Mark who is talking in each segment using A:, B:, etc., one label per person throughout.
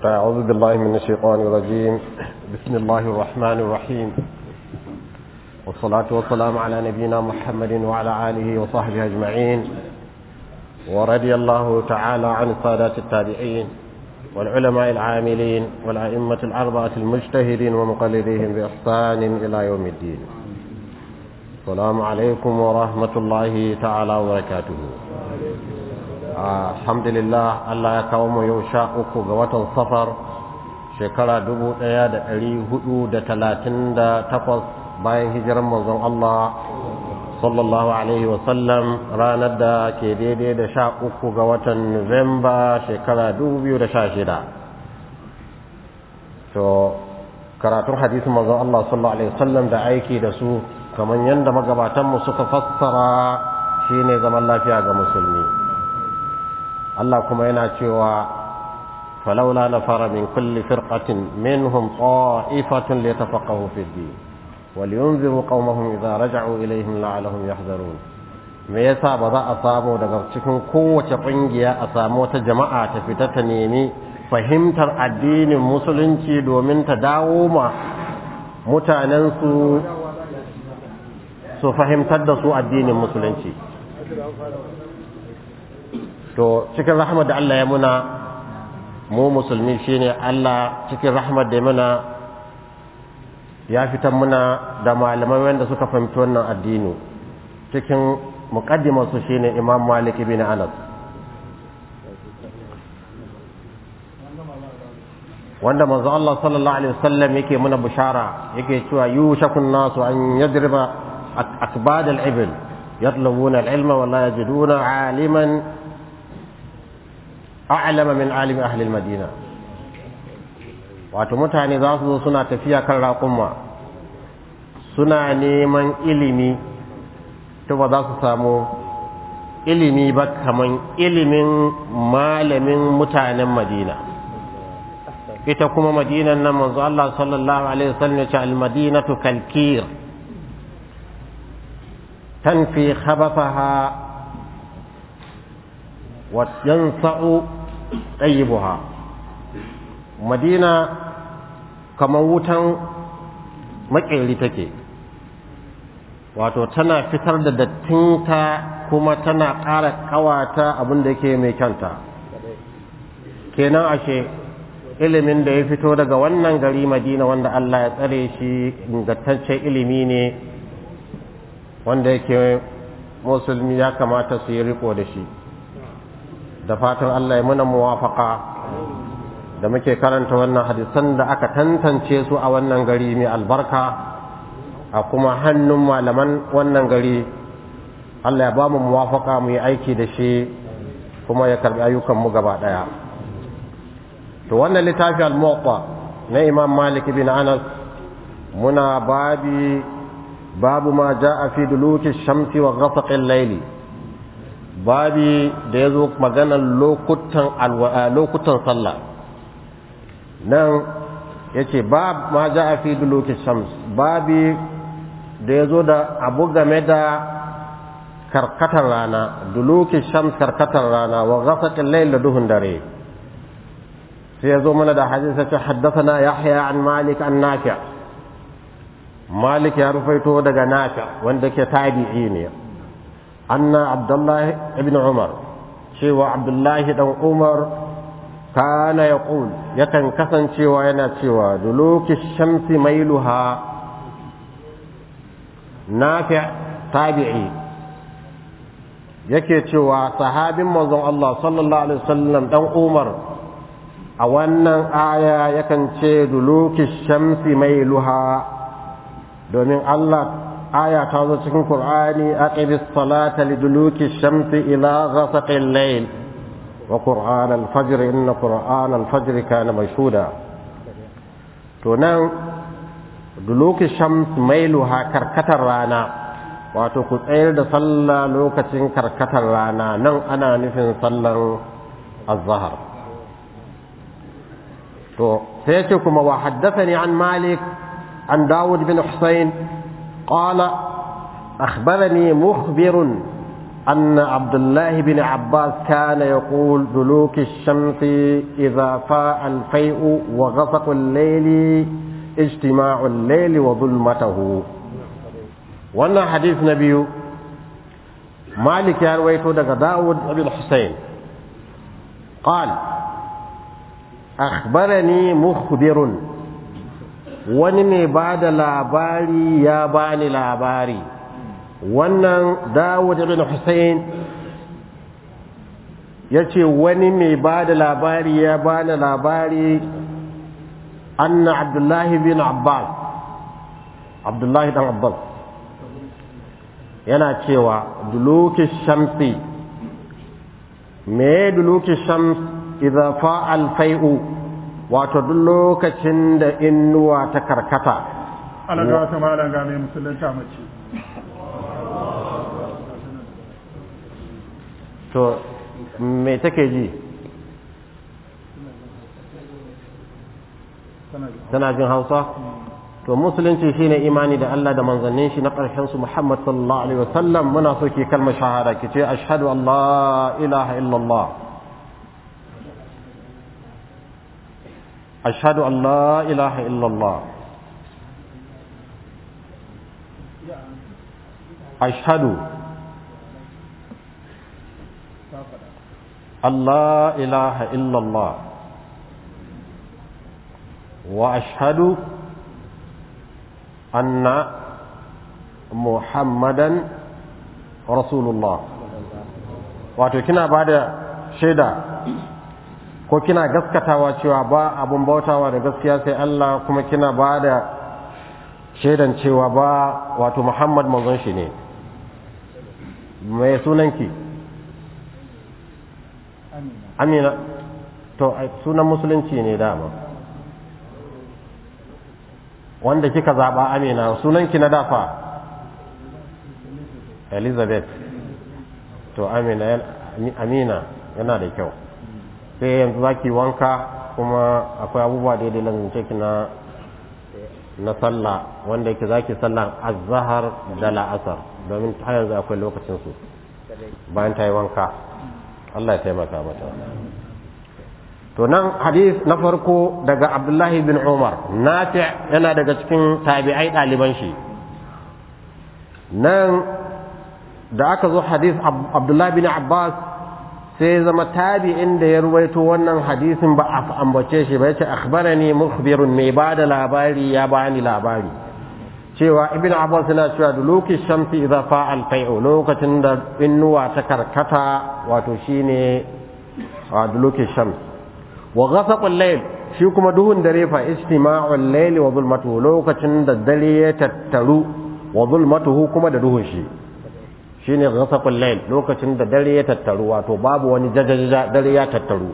A: فأعوذ بالله من الشيطان الرجيم بسم الله الرحمن الرحيم والصلاة والسلام على نبينا محمد وعلى آله وصحبه أجمعين ورضي الله تعالى عن السادات التابعين والعلماء العاملين والأئمة الأربعة المجتهدين ومقلديهم بإحسان إلى يوم الدين السلام عليكم ورحمة الله تعالى وبركاته alhamdulillah Allah ya kawo mu yau sha uku ga watan safar shekara dubu ɗaya da ɗari hudu da talatin da takwas bayan hijiran manzon Allah sallallahu alaihi wasallam ranar da ke daidai da sha uku ga watan Nuwamba shekara dubu biyu da sha shida to karatun hadisin manzon Allah sallallahu alaihi wasallam da aiki da su kamar yadda magabatanmu suka fassara shine zaman lafiya ga musulmi Allah kuma yana cewa falaula nafara min kulli firqatin minhum ta'ifatun liyatafaqahu fi ad-din waliyunziru qaumahum idza raja'u ilayhim la'allahum yahzarun me yasa ba za a samu daga cikin kowace kungiya a samu wata jama'a ta fita ta nemi fahimtar addinin musulunci domin ta dawo ma mutanen su su fahimtar da su addinin musulunci to cikin rahmar da Allah ya muna mu musulmi shine Allah cikin rahmar da muna ya fitar muna da malamai wanda suka fahimci wannan addini cikin muqaddimar su shine Imam Malik ibn Anas wanda manzo Allah sallallahu alaihi wasallam yake muna bushara yake cewa yushakun nasu an yadriba akbad al-ibil yatlubuna al-ilma wa la yajiduna aliman a'lama min alimi ahli madina wato mutane za su zo suna tafiya kan raƙumma suna neman ilimi to ba za su samu ilimi ba kaman ilimin malamin mutanen madina ita kuma madinan nan manzo Allah sallallahu alaihi wasallam ya ce al-madinatu kalkir tanfi khabathaha wa yansa'u ɗayyibuha madina kamar wutan makeri take wato tana fitar da dattinta kuma tana ƙara ƙawata abin da yake mai kyanta kenan ashe ilimin da ya fito daga wannan gari madina wanda Allah ya tsare shi ingantaccen ilimi ne wanda yake musulmi ya kamata su yi riko da shi da fatan Allah ya muna muwafaka da muke karanta wannan hadisan da aka tantance su a wannan gari mai albarka a kuma hannun malaman wannan gari Allah ya ba mu muwafaka mu yi aiki da shi kuma ya karbi ayyukan mu gaba daya to wannan littafi al-muwatta na Imam Malik bin Anas muna babi babu ma jaa fi duluki shamsi wa ghasaqi al-layli babi da ya zo maganar lokutan sallah nan ya ce ba ma ja a fi duluki shams babi da ya zo da abu game da karkatar rana duluki shams karkatar rana wa gasakin lail da duhun dare sai ya zo mana da hadisa ce haddasa yahya an malik an nafi malik ya rufaito daga nafi wanda ke tabi'i ne أن عبد الله بن عمر شوى عبد الله بن عمر كان يقول يكن كسن شوى ينا شوى دلوك الشمس ميلها نافع تابعي yake cewa sahabin manzon Allah sallallahu alaihi wasallam dan Umar a wannan aya yakan ce duluki shamsi mailuha domin Allah aya ta zo cikin Qur'ani aqibis salata liduluki shamsi ila ghasaqil layl wa qur'an al-fajr inna qur'an al-fajr kana mashhuda to nan duluki shams mailuha karkatar rana wato ku tsayar da sallah lokacin karkatar rana nan ana nufin sallar az-zahr to sai ce kuma wa haddathani an malik an dawud bin husayn قال أخبرني مخبر أن عبد الله بن عباس كان يقول دلوك الشمس إذا فاء الفيء وغسق الليل اجتماع الليل وظلمته وانا حديث نبي مالك يرويته دغ داود بن الحسين قال أخبرني مخبر wani mai ba da labari ya bani labari wannan dawud ibn hussein ya ce wani mai ba da labari ya bani labari anna abdullahi bin abbas abdullahi dan abbas yana cewa duluki shamsi me duluki shams idza fa'al fai'u wato duk lokacin da innuwa ta karkata
B: alaga wata malam ga mai musulunta mace
A: to me take ji tana jin hausa to musulunci shine imani da Allah da manzannin shi na ƙarshen su Muhammad sallallahu alaihi wasallam muna so ki kalmar shahada ki ce ashhadu an la ilaha illallah ashhadu an la ilaha illallah ashhadu an la ilaha illallah wa ashhadu أن محمدا رسول الله wato kina ba da shaida ko kina gaskatawa cewa ba abun bautawa da gaskiya sai Allah kuma kina ba da shaidan cewa ba wato Muhammad manzon shi ne mai sunanki amina to sunan musulunci ne dama wanda kika zaɓa amina sunanki na dafa elizabeth to amina amina yana da kyau sai yanzu za ki wanka kuma akwai abubuwa daidai lantance ki na na sallah wanda yake za ki sallah azahar da la'asar domin ta yanzu akwai lokacinsu bayan ta yi wanka allah ya taimaka mata to nan hadith na farko daga abdullahi bin umar nafi yana daga cikin tabi'ai ɗaliban shi nan da aka zo hadith abdullahi bin abbas sai zama tabi'in da ya ruwaito wannan hadisin ba a ambace shi ba yace akhbarani mukhbirun mai ba da labari ya bani labari cewa ibn abbas yana cewa duluki shamsi idza fa'al fai'u lokacin da innuwa ta karkata wato shine duluki shams wa ghasaqul layl shi kuma duhun dare fa istima'ul layli wa zulmatuhu lokacin da dare ya tattaru wa zulmatuhu kuma da duhun shi shine ghasaqul layl lokacin da dare ya tattaru wato babu wani jajaja dare ya tattaru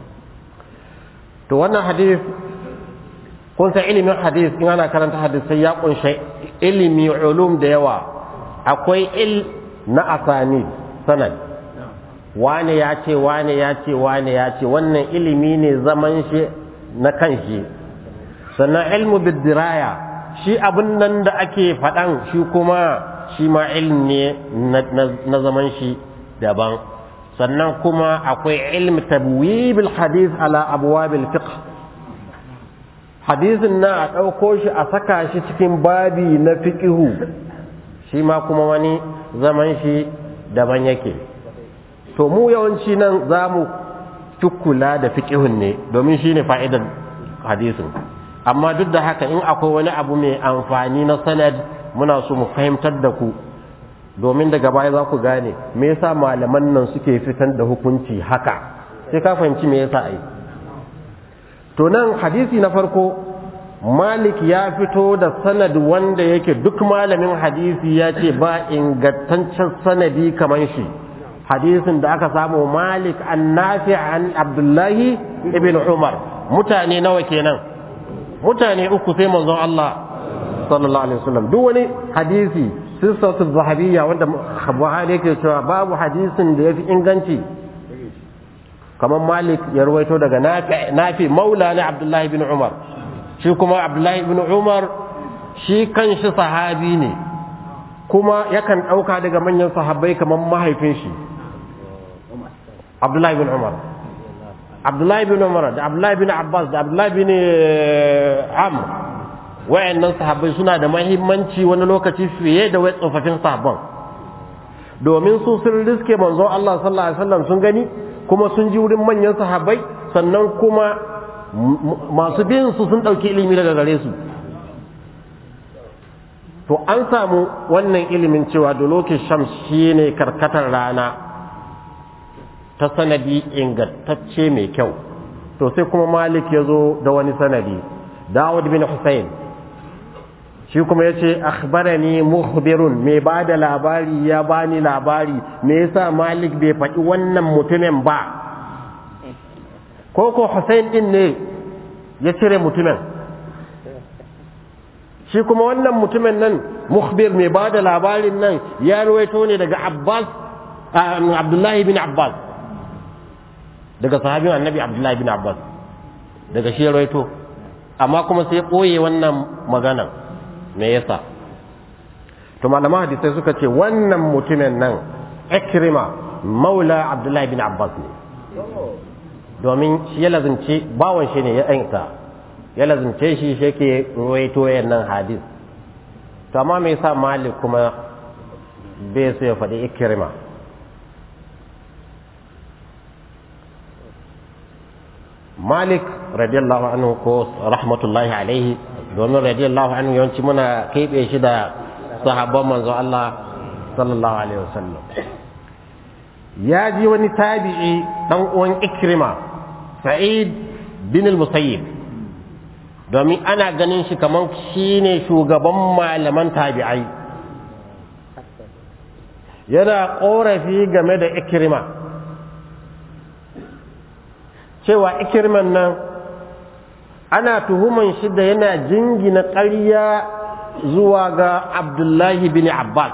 A: to wannan hadith kun san ilimin hadith in ana karanta hadith sai ya kunshe ilimi ulum da yawa akwai il na asani sanad wane ya ce wane ya ce wane ya ce wannan ilimi ne zaman shi na kan shi sannan ilmu bidiraya shi abin nan da ake faɗan shi kuma shi ma ilm ne na zaman shi daban sannan kuma akwai ilm tabwibil hadith ala abwabil fiqh hadisin na a ɗauko shi a saka shi cikin babi na fiqihu shi ma kuma wani zaman shi daban yake to mu yawanci nan za mu kula da fiƙihun ne domin shi ne fa'idar hadisin amma duk da haka in akwai wani abu mai amfani na sanad muna so mu fahimtar da ku domin daga baya za ku gane me yasa malaman nan suke fitar da hukunci haka sai ka fahimci me yasa ai to nan hadisi na farko malik ya fito da sanad wanda yake duk malamin hadisi ya ce ba ingantaccen sanadi kamar shi hadisin da aka samu malik an nafi an abdullahi ibn umar mutane nawa kenan mutane uku sai manzon Allah sallallahu alaihi wasallam duk wani hadisi sissatu zahabiyya wanda Buhari yake cewa babu hadisin da yafi inganci kamar malik ya ruwaito daga nafi nafi maula na abdullahi ibn umar shi kuma abdullahi ibn umar shi kanshi sahabi ne kuma yakan ɗauka daga manyan sahabbai kamar mahaifin shi abdullahi bin umar abdullahi bin umar da abdullahi bin abbas da abdullahi bin amr wayannan sahabbai suna da mahimmanci wani lokaci fiye da wai tsofaffin sahabban domin su sun riske manzon Allah sallallahu alaihi wasallam sun gani kuma sun ji wurin manyan sahabbai sannan kuma masu bin su sun ɗauki ilimi daga gare su to an samu wannan ilimin cewa da lokacin shams shine karkatar rana ta sanadi ingantacce mai kyau to sai kuma malik ya zo da wani sanadi dawud bin hussein shi kuma ya ce akhbarani mukhbirun mai ba da labari ya bani labari me yasa malik bai faɗi wannan mutumin ba ko ko hussein din ne ya cire mutumin shi kuma wannan mutumin nan mukhbir mai ba da labarin nan ya ruwaito ne daga abbas abdullahi bin abbas daga sahabin annabi abdullahi bin abbas daga shi ruwaito amma kuma sai ɓoye wannan maganan me yasa to malaman hadisai suka ce wannan mutumin nan ikrima maula abdullahi bin abbas ne domin shi ya lazimce bawan shi ne ya ɗanta ya lazimce shi shi ke ruwaito nan hadis to amma me yasa malik kuma bai so ya faɗi ikrima malik radiyallahu anhu ko rahmatullahi alaihi domin radiyallahu anhu yawanci muna keɓe shi da sahabban manzo Allah sallallahu alaihi wasallam ya ji wani tabi'i dan uwan ikrima sa'id bin al-musayyib domin ana ganin shi kamar shine shugaban malaman tabi'ai yana korafi game da ikrima cewa ikirman nan ana tuhuman shi da yana jingina ƙarya zuwa ga abdullahi bin abbas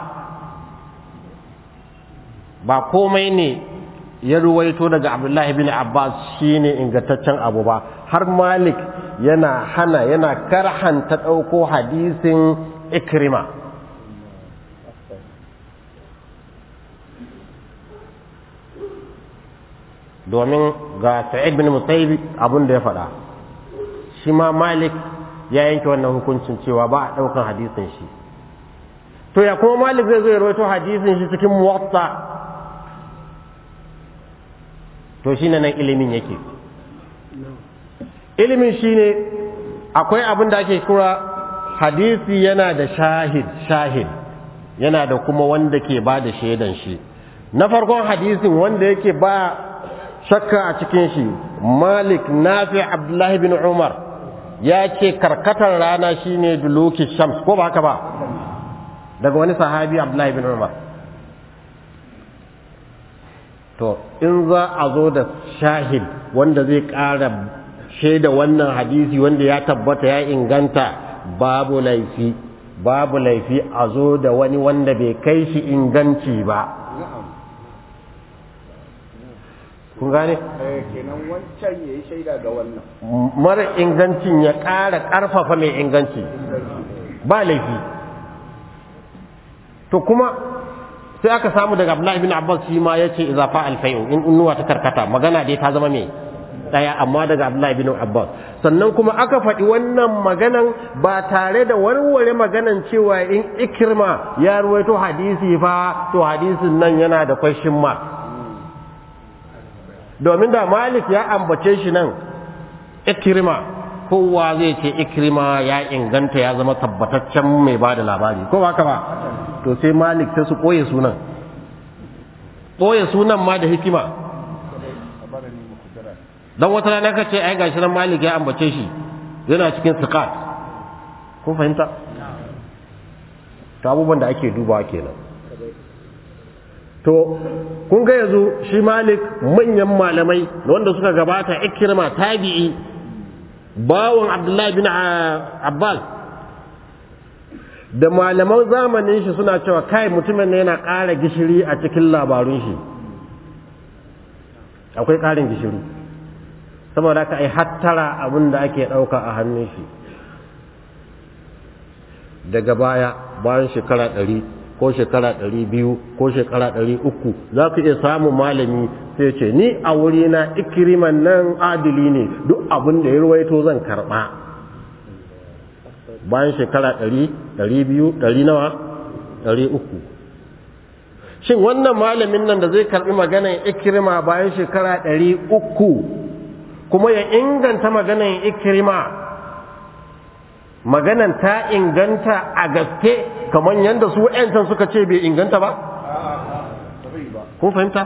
A: ba komai ne ya ruwaito daga abdullahi bin abbas shine ingantaccen abu ba har malik yana hana yana karhanta ɗauko hadisin ikrima domin ga sa'id bin musayyib abin da ya faɗa shi ma malik ya yanke wannan hukuncin cewa ba a ɗaukan hadisin shi to ya kuma malik zai zo ya rawaito hadisin shi cikin muwatta to shi nan ilimin yake ilimin shi ne akwai abin da ake kura hadisi yana da shahid shahid yana da kuma wanda ke ba da shaidan shi na farkon hadisin wanda yake ba shakka a cikin shi malik nafi abdullahi bin umar ya ce karkatar rana shine duluki shams ko ba haka ba daga wani sahabi abdullahi bin umar to in za a zo da shahid wanda zai ƙara shaida wannan hadisi wanda ya tabbata ya inganta babu laifi babu laifi a zo da wani wanda bai kai shi inganci ba kun gane?
C: kenan wancan ya yi shaida ga wannan
A: mara ingancin ya ƙara ƙarfafa mai inganci ba laifi to kuma sai aka samu daga abdullahi bin abbas shi ma ya ce iza fa alfayu in innuwa ta karkata magana dai ta zama mai ɗaya amma daga abdullahi bin abbas sannan kuma aka faɗi wannan maganan ba tare da warware maganan cewa in ikirma ya ruwaito hadisi fa to hadisin nan yana da question mark domin da malik ya ambace shi nan ikirma kowa zai ce ikirma ya inganta ya zama tabbataccen mai ba da labari ko ba ka ba to sai malik sai su ɓoye sunan ɓoye sunan ma da hikima don wata rana ka ce ai gashi nan malik ya ambace shi yana cikin sikat kun fahimta ta abubuwan da ake dubawa kenan to kun ga yanzu shi malik manyan malamai wanda suka gabata ikirma tabi'i bawon abdullahi bin abbas da malaman zamanin shi suna cewa kai mutumin ne yana ƙara gishiri a cikin labarun shi akwai ƙarin gishiri saboda ka ai hattara abin da ake ɗauka a hannun shi daga baya bayan shekara ɗari ko shekara ɗari biyu ko shekara ɗari uku za ka iya samun malami sai ce ni a wurina ikiriman nan adili ne duk abin da ya ruwaito zan karɓa bayan shekara ɗari ɗari biyu ɗari nawa ɗari uku shin wannan malamin nan da zai karɓi maganan ikirima bayan shekara ɗari uku kuma ya inganta maganan ikirima maganan ta inganta a gaske kamar yadda su wa'yancan suka ce bai inganta ba? kun fahimta?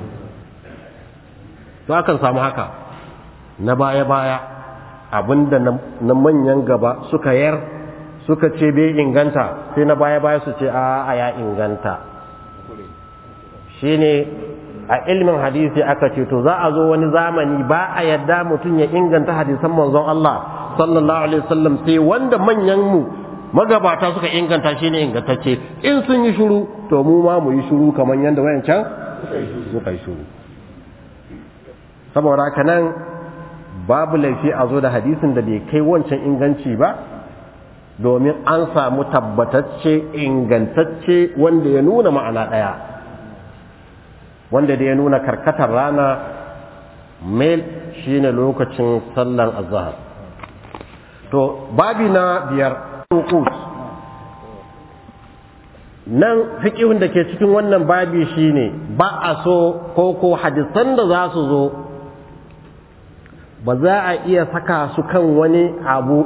A: to akan samu haka na baya-baya abinda na manyan gaba suka yar suka ce bai inganta sai na baya-baya su ce a ya inganta shine a ilmin hadisi aka ce to za a zo wani zamani ba a yadda mutum ya inganta hadisan manzon Allah sallallahu alaihi wasallam sai wanda manyan mu magabata suka inganta shi ne ingantacce in sun yi shuru to mu ma mu yi shuru kamar yadda wayancan suka yi shuru saboda haka nan babu laifi a zo da hadisin da bai kai wancan inganci ba domin an samu tabbatacce ingantacce wanda ya nuna ma'ana ɗaya wanda da ya nuna karkatar rana mail shine lokacin sallan azhar to babi na biyar uqut nan fiqihun da ke cikin wannan babi shine ba a so ko ko hadisan da za su zo ba za a iya saka su kan wani abu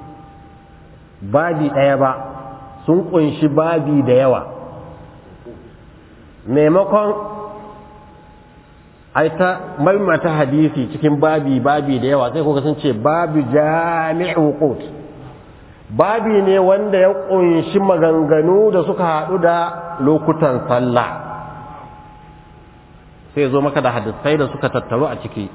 A: babi ɗaya ba sun kunshi babi da yawa maimakon ai ta maimata hadisi cikin babi babi da yawa sai kuka sun ce babu jami'u qut babi ne wanda ya kunshi maganganu da suka haɗu da lokutan sallah sai zo maka da hadisai da suka tattaru a ciki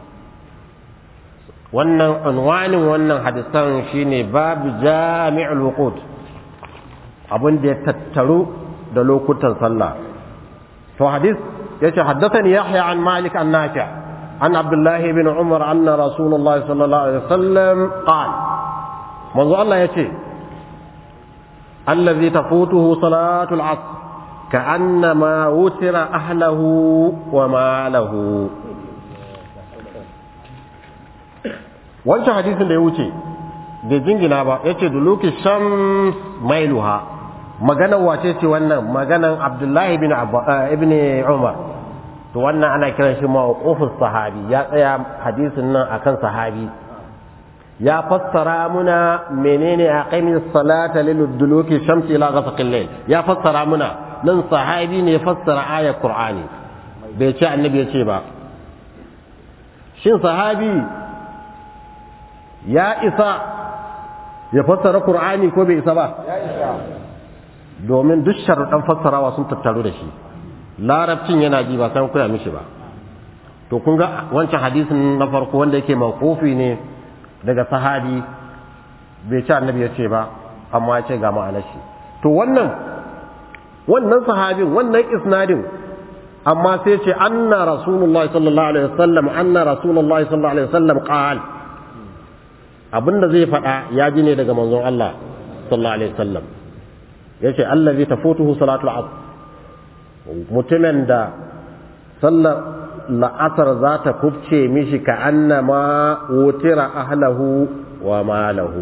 A: wannan unwanin wannan hadisan shine babu jami'ul wuqut abin da ya tattaru da lokutan sallah to hadis yace haddathani yahya an malik an nafi' an abdullah ibn umar anna rasulullah sallallahu alaihi wasallam qala manzo Allah yace allazi tafutuhu salatul asr ka'annama wutira ahlahu wa malahu wancan hadisin da ya wuce bai jingina ba yace duluki shams mailuha maganar wace ce wannan maganar abdullahi ibn ibn umar to wannan ana kiran shi mawqufus sahabi ya tsaya hadisin nan akan sahabi ya fassara muna menene aqimi salata lil duluki shamsi ila ghasaqil layl ya fassara muna nan sahabi ne ya fassara ayar qur'ani bai ce annabi ya ce ba shin sahabi ya isa ya fassara qur'ani ko bai isa ba
C: ya isa
A: domin duk sharuɗan fassarawa sun tattaru da shi larabcin yana ji ba san koya mishi ba to kun ga wancan hadisin na farko wanda yake mawqufi ne daga sahabi bai ci annabi ya ce ba amma ya ce ga ma'anar shi to wannan wannan sahabin wannan isnadin amma sai ce anna rasulullah sallallahu alaihi wasallam anna rasulullah sallallahu alaihi wasallam qal abinda zai faɗa ya ji ne daga manzon Allah sallallahu alaihi wasallam yace allazi tafutuhu salatul asr mutumin da sallar la'asar za ta kubce mishi ka annama wutira ahlahu wa malahu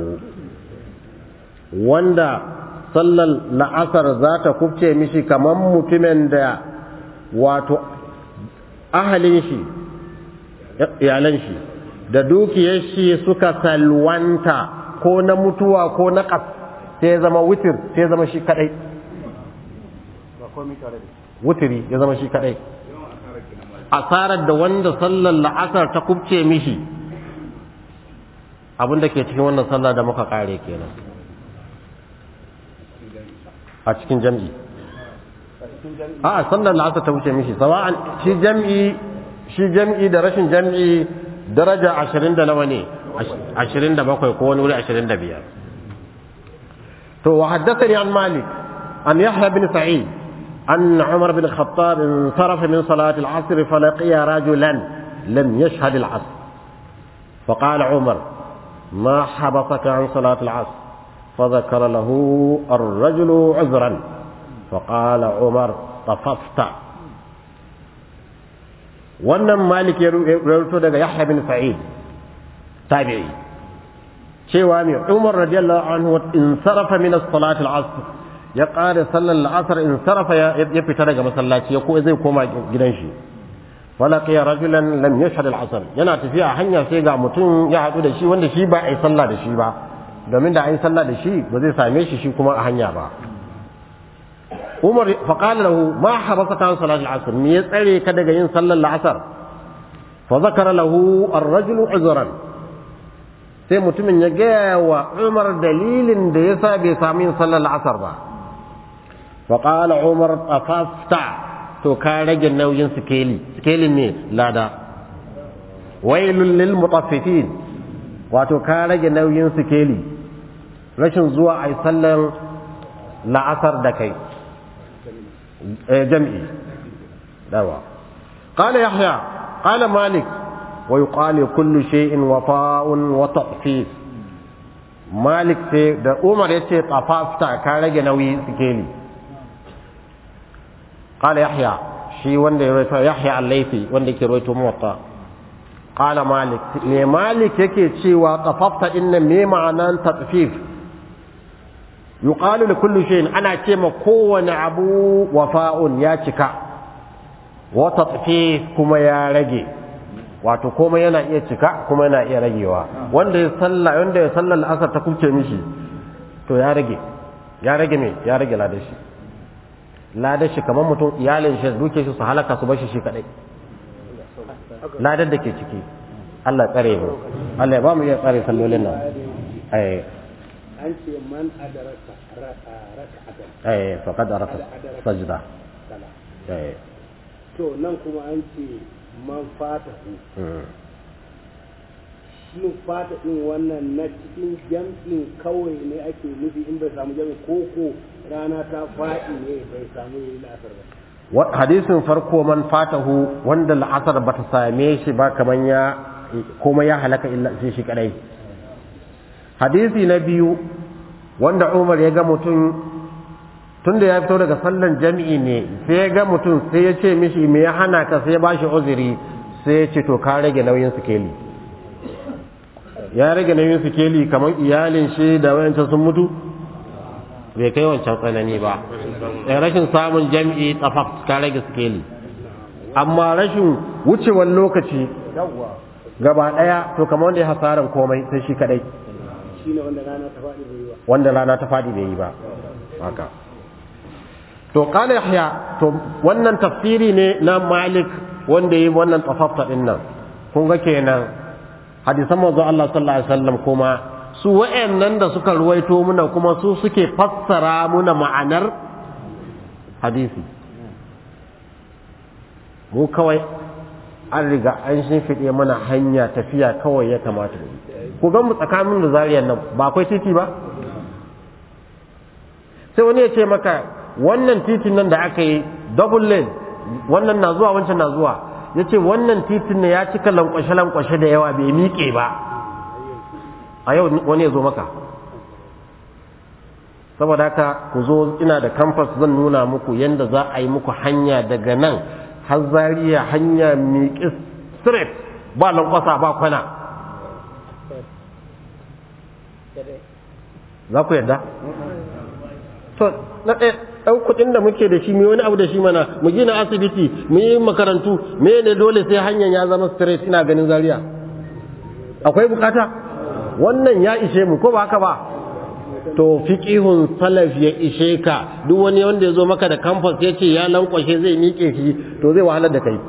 A: wanda sallar la'asar za ta kubce mishi kaman mutumin da wato ahalin shi iyalan shi da dukiyar shi suka salwanta ko na mutuwa ko na ƙas sai ya zama wutir sai ya zama shi kadai wutiri ya zama shi kadai asarar da wanda sallar la'asar ta kubce mishi abin da ke cikin wannan sallar da muka kare kenan a cikin jam'i a sallar la'asar ta wuce mishi sawa'an shi jam'i shi jam'i da rashin jam'i daraja ashirin da nawa ne ashirin da bakwai ko wani wuri ashirin da biyar to wa haddasa an malik an yahya bin sa'id أن عمر بن الخطاب انصرف من صلاة العصر فلقي رجلا لم يشهد العصر فقال عمر ما حبطك عن صلاة العصر فذكر له الرجل عذرا فقال عمر طففت wannan malik ya rawaito daga yahya bin sa'id tabi'i cewa mai umar radiyallahu anhu in sarafa min as-salati al-asr ya qada sallar al-asr in sarafa ya fita daga masallaci ya ko zai koma gidan shi falaqiya rajulan lam yashhad al-asr yana tafiya hanya sai ga mutum ya hadu da shi wanda shi ba ai sallah da shi ba domin da ai sallah da shi ba zai same shi shi kuma a hanya ba Umar faƙala lahu ma habasaka an salat al-asr me ya tsare ka daga yin sallar al-asr fa zakara lahu ar-rajulu uzran sai mutumin ya gaya wa Umar dalilin da yasa bai samu yin sallar al-asr ba fa qala Umar afafta to ka rage nauyin sikeli sikelin ne lada wailul lil mutaffifin wato ka rage nauyin sikeli rashin zuwa ai sallar la'asar da kai جمعي دواء قال يحيى قال مالك ويقال كل شيء وفاء وتطفيف مالك sai da Umar yace tafafta ka rage nauyi sikeli قال يحيى shi wanda ya rawaito Yahya al-Laythi wanda yake rawaito muwatta qala Malik me Malik yake cewa tafafta inna me ma'anan tatfif yuqalu li kulli shay'in ana ce ma kowane abu wafa'un ya cika wa tatfif kuma ya rage wato komai yana iya cika kuma yana iya ragewa wanda ya salla wanda ya salla al'asar ta kuce mishi to ya rage ya rage me ya rage ladan shi ladan shi kamar mutum iyalin shi duke shi su halaka su bar shi shi kadai ladan da ke ciki Allah tsare mu Allah ya ba mu iya tsare sallolin nan eh
C: an ce man adaraka raka'atan
A: eh faqad araka sajda
C: sala
A: eh
C: to nan kuma an ce man fatahu shin fata din wannan na cikin jam'in kawai ne ake nufi in bai samu jam'in koko rana ta faɗi ne bai samu yi la'asar ba
A: hadisin farko man fatahu wanda la'asar bata same shi ba kaman ya kuma ya halaka illa shi shi kadai hadisi na biyu wanda Umar ya ga mutum tunda ya fito daga sallan jami'i ne sai ya ga mutum sai ya ce mishi me ya hana ka sai ya bashi uzuri sai ya ce to ka rage nauyin sikeli ya rage nauyin sikeli kamar iyalin shi da wayancan sun mutu bai kai wancan tsanani ba rashin samun jami'i tsafaf ka rage sikeli amma rashin wucewar lokaci gaba daya to kamar wanda ya hasaran komai sai shi kadai
C: shine wanda rana ta faɗi bai yi ba
A: wanda rana ta faɗi bai yi ba haka to qala yahya to wannan tafsiri ne na malik wanda yi wannan tafafta din nan kun ga kenan hadisan manzo Allah sallallahu alaihi wasallam kuma su wa'annan da suka ruwaito muna kuma su suke fassara muna ma'anar hadisi mu kawai an riga an shimfiɗe mana hanya tafiya kawai ya kamata mu ku ga mu tsakanin da zariyar nan ba akwai titi ba sai wani ya ce maka wannan titin nan da aka yi double lane wannan na zuwa wancan na zuwa ya ce wannan titin ne ya cika lankwashe-lankwashe da yawa bai miƙe ba a yau wani ya zo maka saboda haka ku zo ina da kamfas zan nuna muku yadda za a yi muku hanya daga nan har zariya hanya miƙe straight ba lankwasa ba kwana za ku yadda? to na ɗaya ɗan kuɗin da muke da shi mu wani abu da shi mana mu gina asibiti mu yi makarantu me ne dole sai hanyar ya zama straight ina ganin zaria akwai bukata wannan ya ishe mu ko ba haka ba to fiqihun salaf ya ishe ka duk wani wanda ya zo maka da campus ya ce ya lankwashe zai miƙe shi to zai wahalar da kai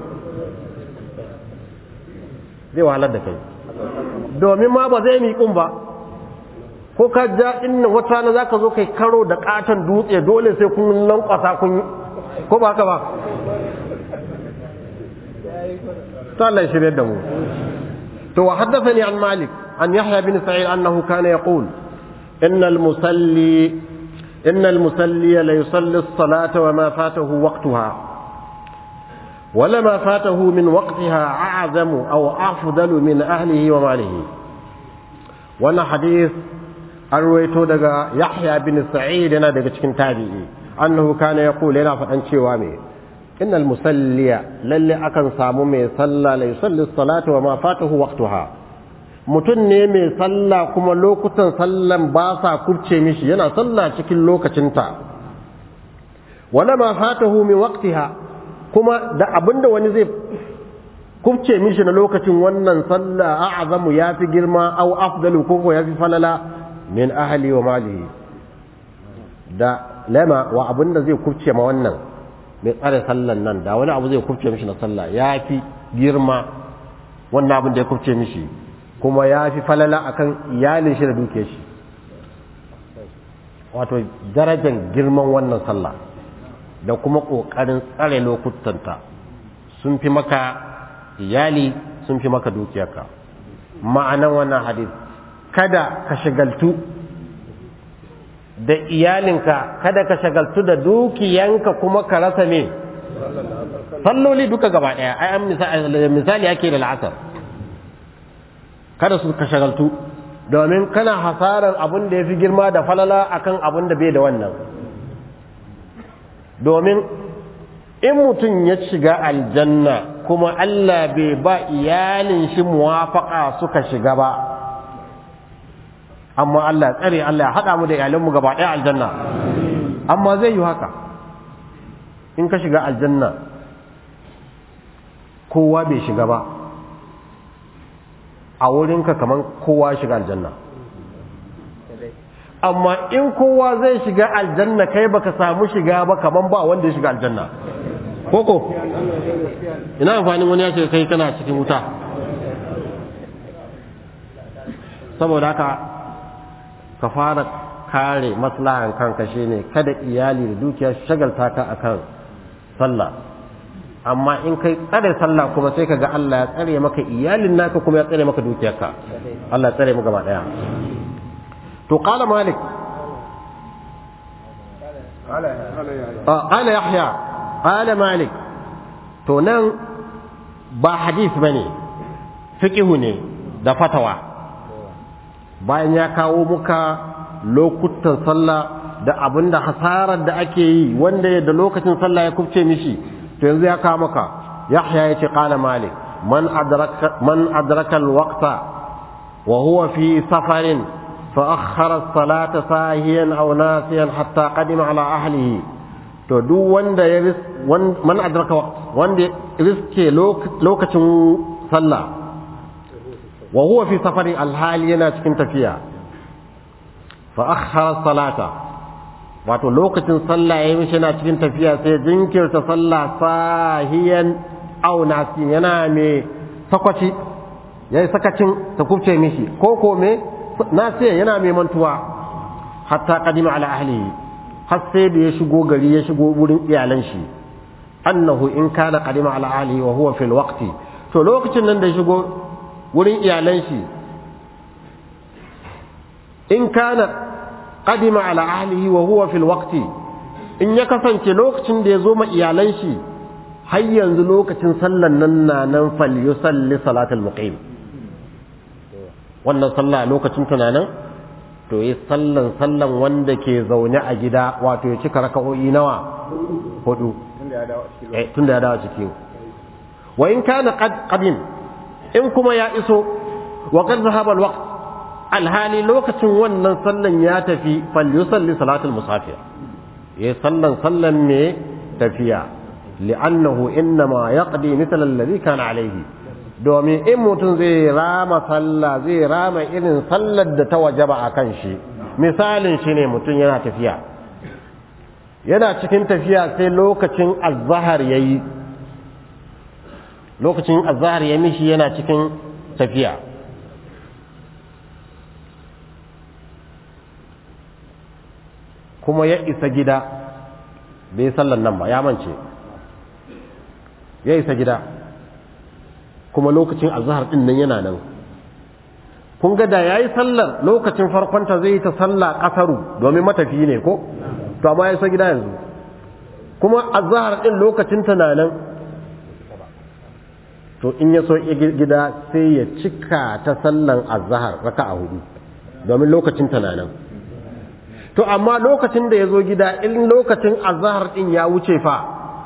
A: zai wahalar da kai domin ma ba zai miƙun ba ko ka ja inna wata rana za ka zo kai karo da katon dutse dole sai kun lankwasa kun ko ba haka ba ta Allah ya shirya da mu to wa haddathani an malik an yahya bin sa'id annahu kana yaqul inna al-musalli inna al-musalli la yusalli as-salata wa ma fatahu waqtaha ولما فاته من وقتها أعظم أو أفضل من أهله وماله وانا حديث an ruwaito daga Yahya bin Sa'id yana daga cikin tabi'i annahu kana yaqul yana faɗan cewa me innal musalliya lalle akan samu mai sallah la yusalli salata wa ma fatahu waqtaha mutum ne mai sallah kuma lokutan sallan ba sa kubce mishi yana sallah cikin lokacinta wala ma fatahu min waqtiha kuma da abinda wani zai kubce mishi na lokacin wannan sallah a'zamu yafi girma aw afdalu ko ko yafi falala min ahli wa malihi da lama wa abinda zai kubce ma wannan mai tsare sallan nan da wani abu zai kubce mishi na sallah yafi girma wannan abin da ya kubce mishi kuma yafi falala akan iyalin shi da duke shi wato darajar girman wannan sallah da kuma ƙoƙarin tsare lokutanta sun fi maka iyali sun fi maka dukiyarka ma'anan wannan hadis kada ka shagaltu da iyalinka kada ka shagaltu da dukiyanka kuma ka rasa me salloli duka gaba ɗaya ai an misali ake da la'asar kada su ka shagaltu domin kana hasaran abin da ya fi girma da falala akan abin da bai da wannan domin in mutum ya shiga aljanna kuma Allah bai ba iyalin shi muwafaka suka shiga ba amma Allah tsare Allah ya haɗa mu da iyalinmu gaba ɗaya aljanna amma zai yi haka in ka shiga aljanna kowa bai shiga ba a wurinka kamar kowa shiga aljanna amma in kowa zai shiga aljanna kai baka samu shiga ba kaman ba wanda ya shiga aljanna koko ina amfanin wani ya ce kai kana cikin wuta saboda haka ka fara kare maslahan kanka shine kada iyali da dukiya shagalta ka akan sallah amma in kai tsare sallah kuma sai kaga Allah ya tsare maka iyalin naka kuma ya tsare maka dukiyarka Allah ya tsare mu gaba daya to qala malik qala yahya qala malik to nan ba hadith bane fiqhu ne da fatawa bayan ya kawo muka lokutan sallah da abinda hasarar da ake yi wanda da lokacin sallah ya kubce mishi to yanzu ya kawo maka yahya yace qala malik man adraka man adraka alwaqta wa huwa fi safarin فأخر الصلاة ساهيا أو ناسيا حتى قدم على أهله to duk wanda ya ris man adraka waqt wanda riske lokacin sallah wa huwa fi safari alhali yana cikin tafiya fa akhara salata wato lokacin sallah yayin mishi yana cikin tafiya sai jinkirta sallah sahiyan aw nasiyan yana me sakwaci yayi sakacin ta kubce mishi ko ko me nasiya yana mai mantuwa hatta qadima ala ahlihi har sai da ya shigo gari ya shigo wurin iyalan shi annahu in kana qadima ala ahlihi wa huwa fil waqti to lokacin nan da ya shigo wurin iyalan shi in kana qadima ala ahlihi wa huwa fil waqti in ya kasance lokacin da ya zo ma iyalan shi har yanzu lokacin sallan nan na nan fal yusalli salatul muqim wannan sallah lokacin tunanin to yi sallan sallan wanda ke zaune a gida wato ya cika raka'o'i nawa hudu tunda ya dawo ciki wa in kana qadim in kuma ya iso wa qad zahaba alwaqt alhali lokacin wannan sallan ya tafi fal yusalli salatul musafir yi sallan sallan ne tafiya li'annahu innama yaqdi mithla alladhi kana alayhi domin in mutum zai rama sallah zai rama irin sallar da ta wajaba a kan shi misalin shi ne mutum yana tafiya yana cikin tafiya sai lokacin azahar ya yi lokacin azahar ya mishi yana cikin tafiya kuma ya isa gida bai sallan nan ba ya mance ya isa gida kuma lokacin azhar din nan yana nan kun ga da yayi sallar lokacin farkonta zai yi ta sallah kasaru domin matafi ne ko to amma ya isa gida yanzu kuma azhar din lokacin ta nan to in ya so gida sai ya cika ta sallan azhar raka'a hudu domin lokacin ta nan to amma lokacin da ya zo gida in lokacin azahar din ya wuce fa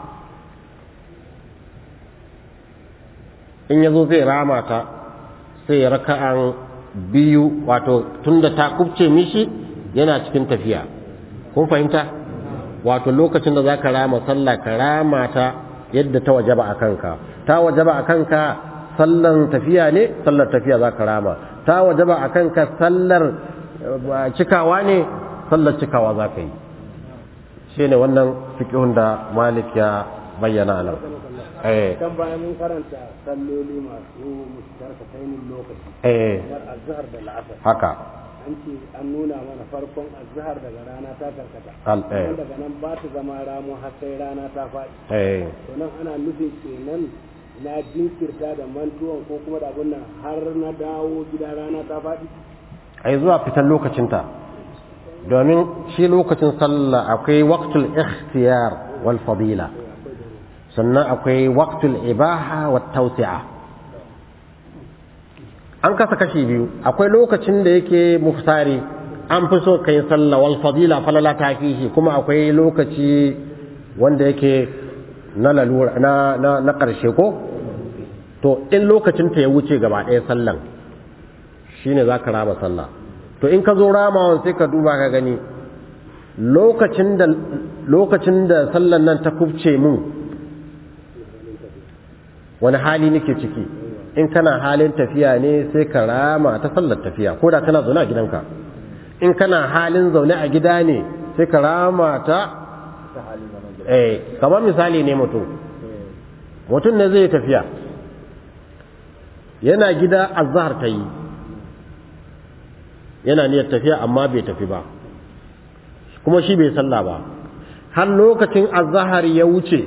A: in ya zo zai rama ta sai ya raka'an biyu wato tunda ta kubce mishi yana cikin tafiya kun fahimta wato lokacin da za ka rama sallah ka rama ta yadda ta wajaba a kanka ta wajaba a kanka sallan tafiya ne sallar tafiya za ka rama ta wajaba a kanka sallar cikawa ne sallar cikawa za ka yi shi ne wannan fikihun da malik ya bayyana nan
C: kan bayan mun karanta salloli masu mustarkatainin lokaci
A: eh
C: kamar azhar da la'asar
A: haka
C: an ce an nuna mana farkon azhar daga rana ta karkata
A: Al- eh.
C: Sannan daga nan ba ta zama ramu har sai rana ta faɗi
A: eh
C: to nan ana nufin kenan na jinkirta da mantuwan ko kuma da abun nan har na dawo gida rana ta faɗi
A: ai zuwa fitan lokacinta domin shi lokacin sallah akwai waqtul ikhtiyar wal fadila sannan akwai waqtul ibaha wat tawsi'a an kasa kashi biyu akwai lokacin da yake muftari an fi so kai sallah wal fadila falala ta fihi kuma akwai lokaci wanda yake na lalura na na, na karshe ko to in lokacin ta ya wuce gaba ɗaya sallan shine zaka rama sallah to in ka zo ramawan sai ka duba ka gani lokacin da lokacin da sallan nan ta kubce mun wani hali nake ciki in kana halin tafiya ne sai ka rama ta sallar tafiya ko da kana zaune a gidanka in kana halin zaune a gida ne sai ka rama ta eh kamar misali ne mutum mutum ne zai tafiya yana gida azhar ta yi yana niyyar tafiya amma bai tafi ba kuma shi bai salla ba har lokacin azhar ya wuce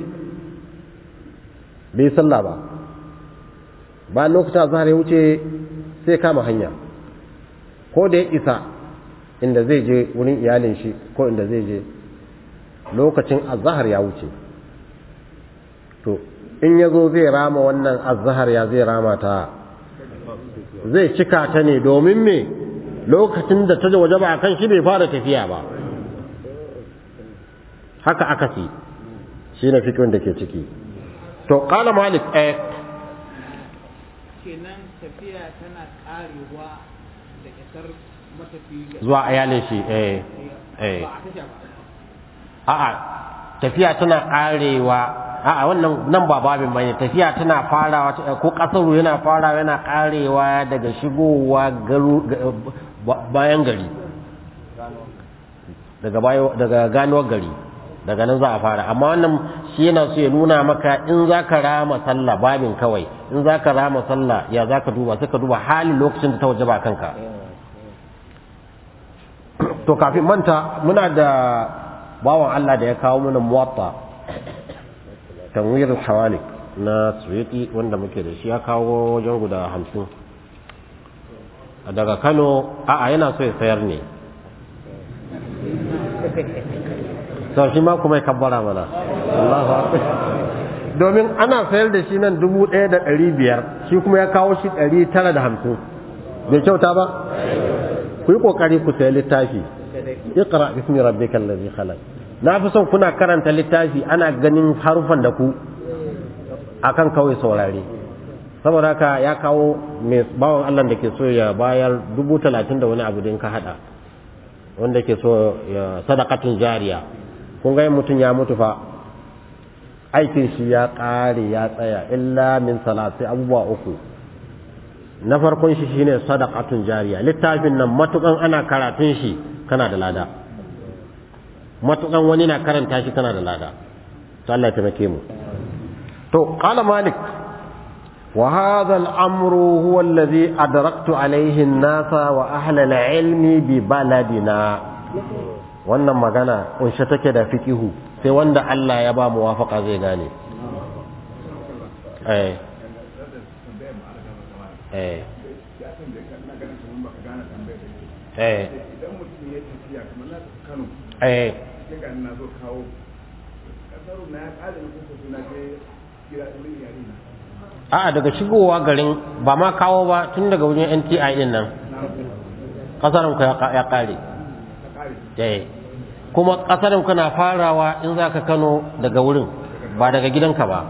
A: bai salla ba ba lokacin azhar ya wuce sai kama hanya ko da ya isa inda zai je wurin iyalin shi ko inda zai je lokacin azhar ya wuce to in ya zo zai rama wannan azhar ya zai rama ta zai cika ta ne domin me lokacin da ta waje ba kan shi bai fara tafiya ba haka aka fi shi na fikin da ke ciki to kala malik eh
D: kenan tafiya tana karewa da isar matafi ga
A: zuwa iyalin shi eh eh
D: ba a tasha ba
A: a'a tafiya tana karewa a'a wannan nan ba babin bane tafiya tana farawa ta- ko kasaru yana farawa yana karewa daga shigowa garu ga- ba- bayan gari daga bayo daga ganuwar gari daga nan za a fara amma wannan shi yana so ya nuna maka in za ka rama sallah babin kawai in za ka rama sallah ya za ka duba sai ka duba halin lokacin da ta waje ba kanka to kafin manta muna da bawan Allah da ya kawo mana muwatta tanwir hawalik na Suyuti wanda muke da shi ya kawo wajen guda hamsin daga Kano a'a yana so ya sayar ne sau shi ma kuma ya kabbara mana Allahu akbar domin ana sayar da shi nan dubu ɗaya da ɗari biyar shi kuma ya kawo shi ɗari tara da hamsin bai kyauta ba ku yi ƙoƙari ku sayi littafi iqra bismi rabbikal ladhi khalaq na fi son kuna karanta littafi ana ganin harufan da ku akan kawai saurare saboda haka ya kawo mai bawan Allah da ke so ya bayar dubu talatin da wani abu din ka hada wanda ke so ya sadakatun jariya kun ga mutum ya mutu fa aikin shi ya ƙare ya tsaya illa min salati abubuwa uku na farkon shi shine sadaqatun jariya littafin nan matukan ana karatun shi kana da lada matukan wani na karanta shi kana da lada to Allah ya taimake mu to qala malik wa hadha al-amru huwa alladhi adraktu alayhi an-nasa wa ahla al-ilmi bi baladina wannan magana kunshe take da fiqihu sai wanda Allah ya ba muwafaqa zai gane eh eh eh
B: idan mutum ya tafiya kamar na tafi Kano
A: eh
B: sai ga na zo kawo kasar na ya kare ni kuka suna je gida ɗin yare na
A: a'a daga shigowa garin ba ma kawo ba tun daga wajen NTI din nan kasarin ku ya ka- ya kare
B: ta kare
A: eh kuma ƙasar kana farawa in za ka kano daga wurin ba daga gidanka ba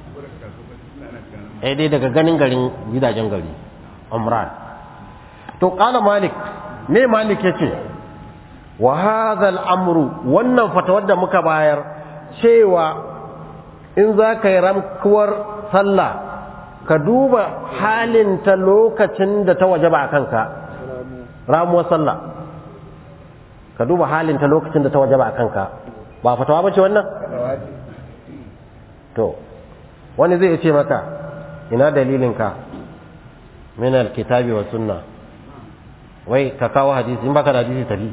A: eh dai daga ganin garin gidajen gari umran to qala malik me malik yace wa hadha al-amru wannan fatawar da muka bayar cewa in za ka yi ramkuwar sallah ka duba halin ta lokacin da ta wajaba a kanka ramuwar sallah ka duba halin ta lokacin da ta wajaba a kanka ba fatawa bace wannan to wani zai ce maka ina dalilinka min alkitabi wa sunna wai ka kawo hadisi in baka da hadisi tafi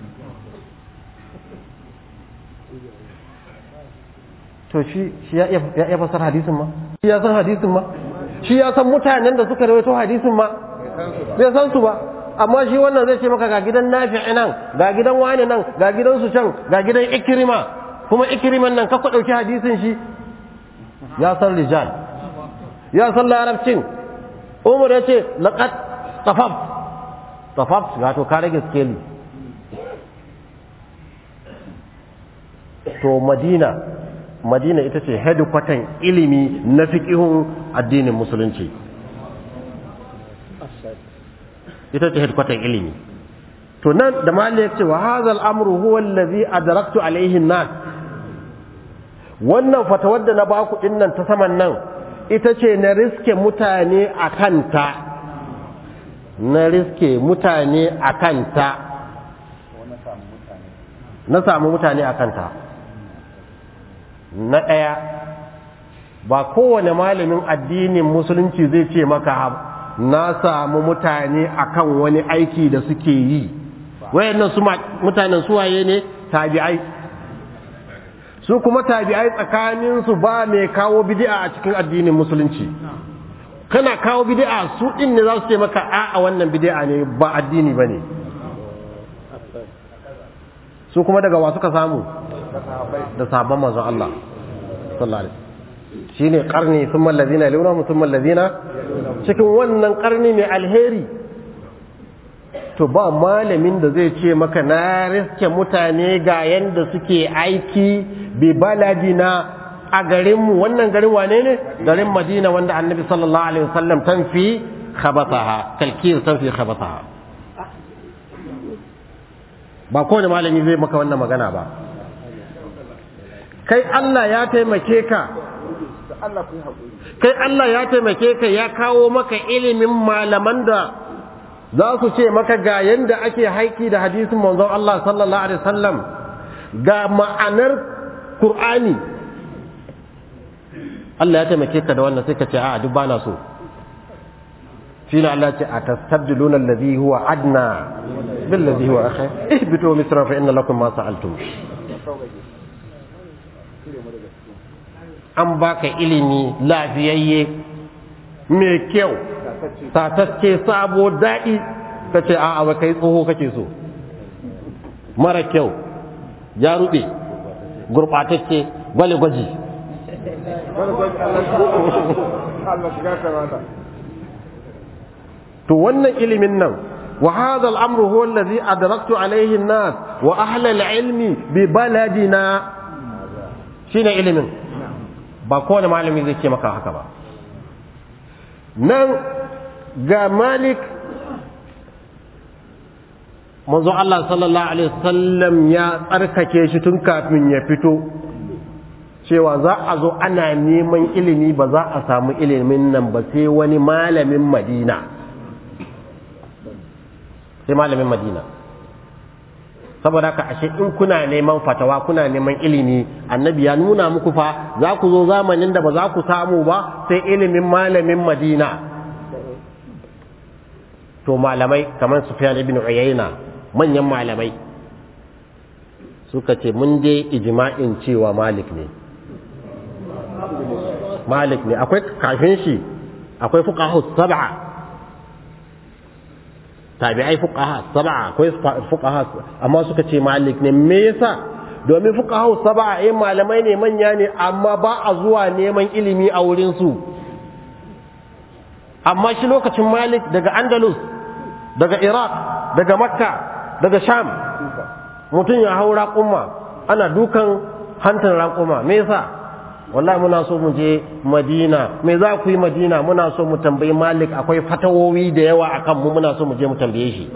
A: to shi shi ya iya fasar hadisin ma shi ya san hadisin ma shi ya san mutanen da suka rawaito hadisin ma bai san su ba amma shi wannan zai ce maka ga gidan nafi'i nan ga gidan wani nan ga gidan su can ga gidan ikrima kuma ikriman nan ka ku dauki hadisin shi ya san rijal ya san larabcin umar ya ce laqad tafaf tafaf ga to ka rage skeli to madina madina ita ce hedikwatan ilimi na fiƙihun addinin musulunci ita ce hedikwatan ilimi to nan da mali ya ce wa hazal amru huwa allazi adraktu alaihi nas wannan fatawar da na baku din nan ta saman nan ita ce na riske mutane a kanta na riske mutane a kanta na samu mutane a kanta na ɗaya ba kowane malamin addinin musulunci zai ce maka na samu mutane akan wani aiki da suke yi wayannan su mutanen suwaye ne tabi'ai su kuma tabi'ai tsakaninsu ba mai kawo bid'a a cikin addinin musulunci kana kawo bid'a su din ne za su ce maka a'a wannan bid'a ne ba addini bane su kuma daga wa suka samu da sabon manzon Allah sallallahu alaihi shine karni thumma allazina yalunhum thumma allazina cikin wannan karni mai alheri to ba malamin da zai ce maka na riske mutane ga yanda suke aiki bi baladina a garinmu wannan garin wane ne garin madina wanda annabi sallallahu alaihi wasallam tanfi khabataha kalkir tanfi khabataha ba kowane malami zai maka wannan magana ba kai Allah ya taimake ka kai Allah ya taimake ka ya kawo maka ilimin malaman da za su ce maka ga yanda ake haiki da hadisin manzon Allah sallallahu alaihi wasallam ga ma'anar Qur'ani Allah ya taimake ka da wannan sai ka ce a duk bana so shi ne Allah ce a tastabdiluna alladhi huwa adna bil ladhi huwa akhir ihbitu misra fa inna lakum ma sa'altum an baka ilimi lafiyayye mai kyau tatacce sabo daɗi ka ce a'a ba kai tsoho kake so mara kyau ya ruɓe gurɓatacce gwale gwaji to wannan ilimin nan wa hadha al-amru huwa alladhi adraktu alayhi an-nas wa ahla al-ilmi bi baladina shine ilimin ba kowane malami zai ce maka haka ba nan ga malik manzo Allah sallallahu alaihi wasallam ya tsarkake shi tun kafin ya fito cewa za a zo ana neman ilimi ba za a samu ilimin nan ba sai wani malamin madina sai malamin madina saboda haka ashe in kuna neman fatawa kuna neman ilimi annabi ya nuna muku fa za ku zo zamanin da ba za ku samu ba sai ilimin malamin madina to malamai kamar sufyan ibn uyayna manyan malamai suka ce mun dai ijma'in cewa malik ne malik ne akwai kafin shi akwai fuqaha sab'a tabi'ai fuqaha sab'a akwai fuqaha amma suka ce malik ne me yasa domin fuqaha sab'a eh malamai ne manya ne amma ba a zuwa neman ilimi a wurin su amma shi lokacin malik daga andalus daga iraq daga makka daga sham mutum ya hau raƙuma ana dukan hantar raƙuma me yasa wallahi muna so mu je madina me za ku yi madina muna so mu tambayi malik akwai fatawowi da yawa akan mu muna so mu je mu tambaye shi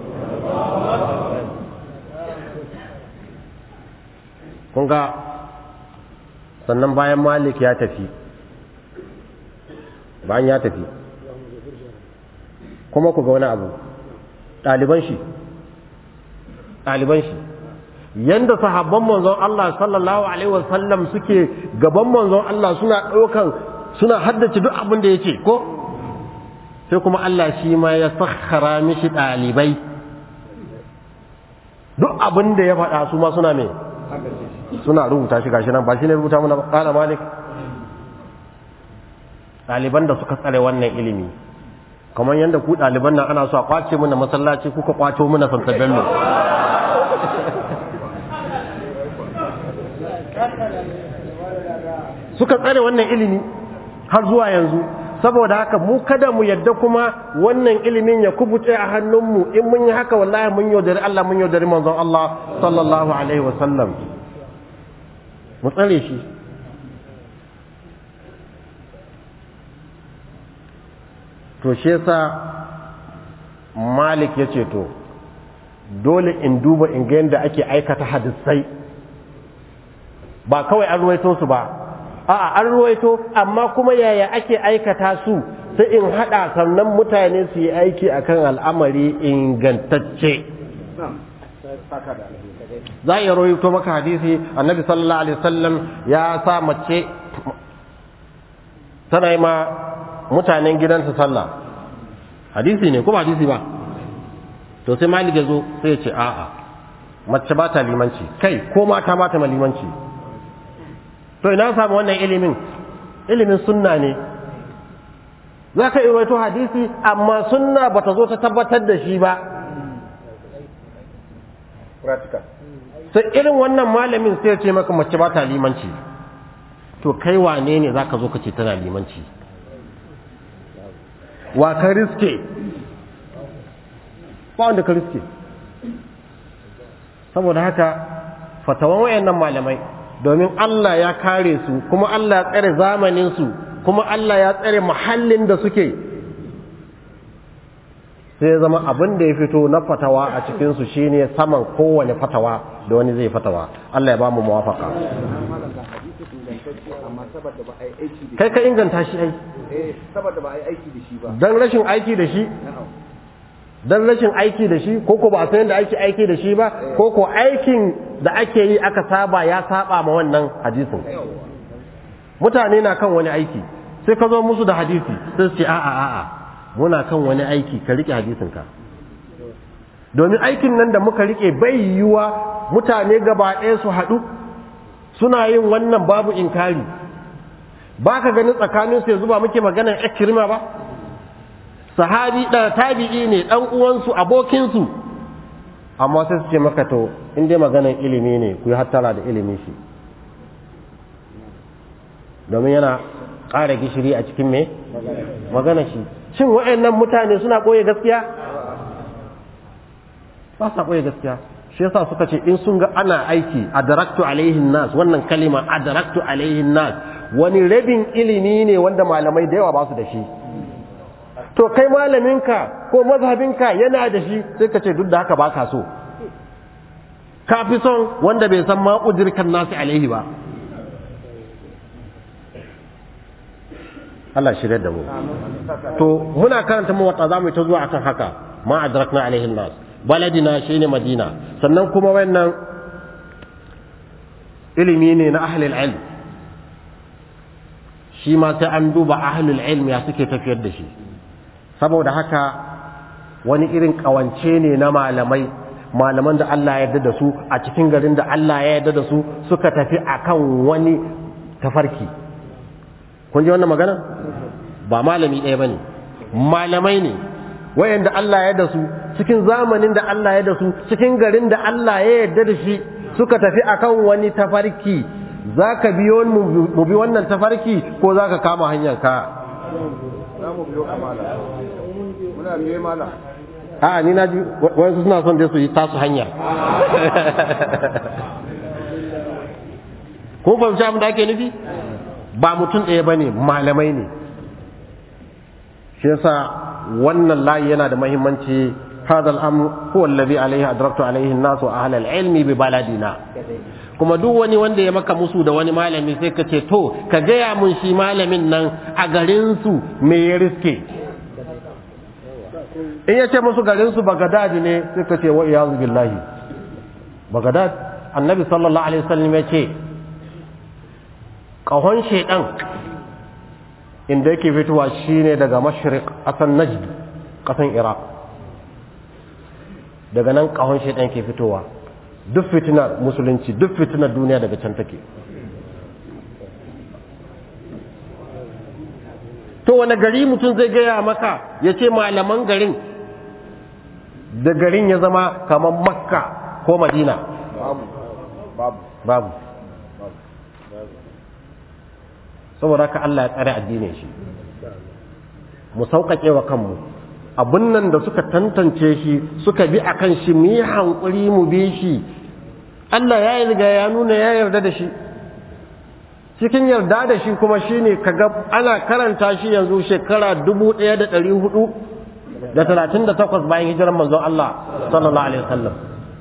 A: kun ga sannan bayan malik ya tafi bayan ya tafi kuma ku ga wani abu ɗaliban shi ɗaliban shi yanda sahabban manzon Allah sallallahu alaihi wasallam suke gaban manzon Allah suna ɗaukan suna haddace duk abin da yake ko sai kuma Allah shi ma ya sakhara mishi ɗalibai duk abin da ya faɗa su ma suna me suna rubuta shi gashi nan ba shi ne rubuta mana ƙala malik ɗaliban da suka tsare wannan ilimi kamar yadda ku ɗaliban nan ana so a kwace mana masallaci kuka kwato mana santa bello suka tsare wannan ilimi har zuwa yanzu saboda haka mu kada mu yadda kuma wannan ilimin ya kubuce a hannunmu in mun yi haka wallahi mun yaudari Allah mun yaudari manzon Allah sallallahu alaihi wasallam mu tsare shi to shi yasa malik ya ce to dole in duba in ga yadda ake aikata hadisai ba kawai an ruwaito su ba a'a an ruwaito amma kuma yaya ake aikata su sai in hada sannan mutane su yi aiki akan al'amari ingantacce za a iya ruwaito maka hadisi annabi sallallahu alaihi wasallam ya sa mace tana yi ma mutanen gidansa sallah hadisi ne kuma hadisi ba to sai malik ya zo sai ya ce a'a mace ba ta limanci kai ko mata ba ta limanci to ina samu wannan ilimin ilimin sunna ne za ka wato hadisi amma sunna ba ta zo ta tabbatar da shi ba sai irin wannan malamin sai ya ce maka mace ba ta limanci to kai wane ne za ka zo ka ce tana limanci wa ka riske ba wanda ka riske saboda haka fatawan wayannan malamai domin Allah ya kare su kuma Allah ya tsare zamanin su kuma Allah ya tsare muhallin da suke sai zama abin da ya fito na fatawa a cikin su shine saman kowane fatawa da wani zai fatawa Allah ya ba mu muwafaka kai ka inganta shi ai
B: saboda ba a yi aiki da shi ba
A: dan rashin aiki da shi dan rashin aiki da shi ko ko ba a san yadda ake aiki da shi ba ko ko aikin da ake yi aka saba ya saba ma wannan hadisin mutane na kan wani aiki sai ka zo musu da hadisi sai su ce a'a a'a muna kan wani aiki ka rike hadisin ka domin aikin nan da muka rike bai yiwuwa mutane gaba ɗaya su haɗu suna yin wannan babu inkari ba ka ganin tsakanin su yanzu ba muke maganar ikirma ba sahabi da tabi'i ne dan uwansu abokinsu amma sai su ce maka to in dai maganar ilimi ne ku yi hattara da ilimi shi domin yana ƙara gishiri a cikin me magana shi shin waɗannan mutane suna ɓoye gaskiya ba sa ɓoye gaskiya shi yasa suka ce in sun ga ana aiki adaraktu alaihin nas wannan kalima adaraktu alaihin nas wani rabin ilimi ne wanda malamai da yawa ba su da shi to kai malaminka ko mazhabinka yana da shi sai ka ce duk da haka ba ka so ka fi son wanda bai san ma udirkan nasu alaihi ba Allah shirya da mu to muna karanta mu wata zamu ta zuwa akan haka ma adrakna alaihi nas baladina shine madina sannan kuma wannan ilimi ne na ahlul ilm shi ma sai an duba ahlul ilm ya suke tafiyar da shi saboda haka wani irin kawance ne na malamai malaman da Allah ya yarda da su a cikin garin da Allah ya yarda da su suka tafi akan wani tafarki kun ji wannan magana ba malami ɗaya bane malamai ne wayanda Allah ya yarda su cikin zamanin da Allah ya yarda su cikin garin da Allah ya yarda da shi suka tafi akan wani tafarki zaka biyo mu bi wannan tafarki ko zaka kama hanyar ka
B: za mu biyo kamala muna biyo mala
A: a ni na ji wasu suna son dai su yi tasu hanya ko fahimci abin da ake nufi ba mutum ɗaya ba ne malamai ne shi yasa wannan layi yana da mahimmanci هذا الأمر هو الذي عليه أدركت عليه الناس وأهل العلم ببلدنا kuma duk wani wanda ya maka musu da wani malami sai ka ce to ka gaya mun shi malamin nan a garinsu me ya riske in ya ce musu garinsu bagadad ne sai ka ce wa iyazu billahi bagadad annabi sallallahu alaihi wasallam ya ce kahon shedan inda yake fitowa shine daga mashriq asan najd kasan iraq daga nan kahon shedan ke fitowa duk fitinar musulunci duk fitinar duniya daga can take to wani gari mutum zai gaya maka ya ce malaman garin da garin ya zama kamar makka ko madina
B: babu babu
A: babu saboda haka Allah ya tsare addinin shi mu sauƙaƙe wa kanmu abun nan da suka tantance shi suka bi akan shi mu yi hankuri mu bi shi Allah ya riga ya nuna ya yarda da shi cikin yarda da shi kuma shine kaga ana karanta shi yanzu shekara dubu ɗaya da ɗari hudu da talatin da takwas bayan hijirar manzon Allah sallallahu alaihi wasallam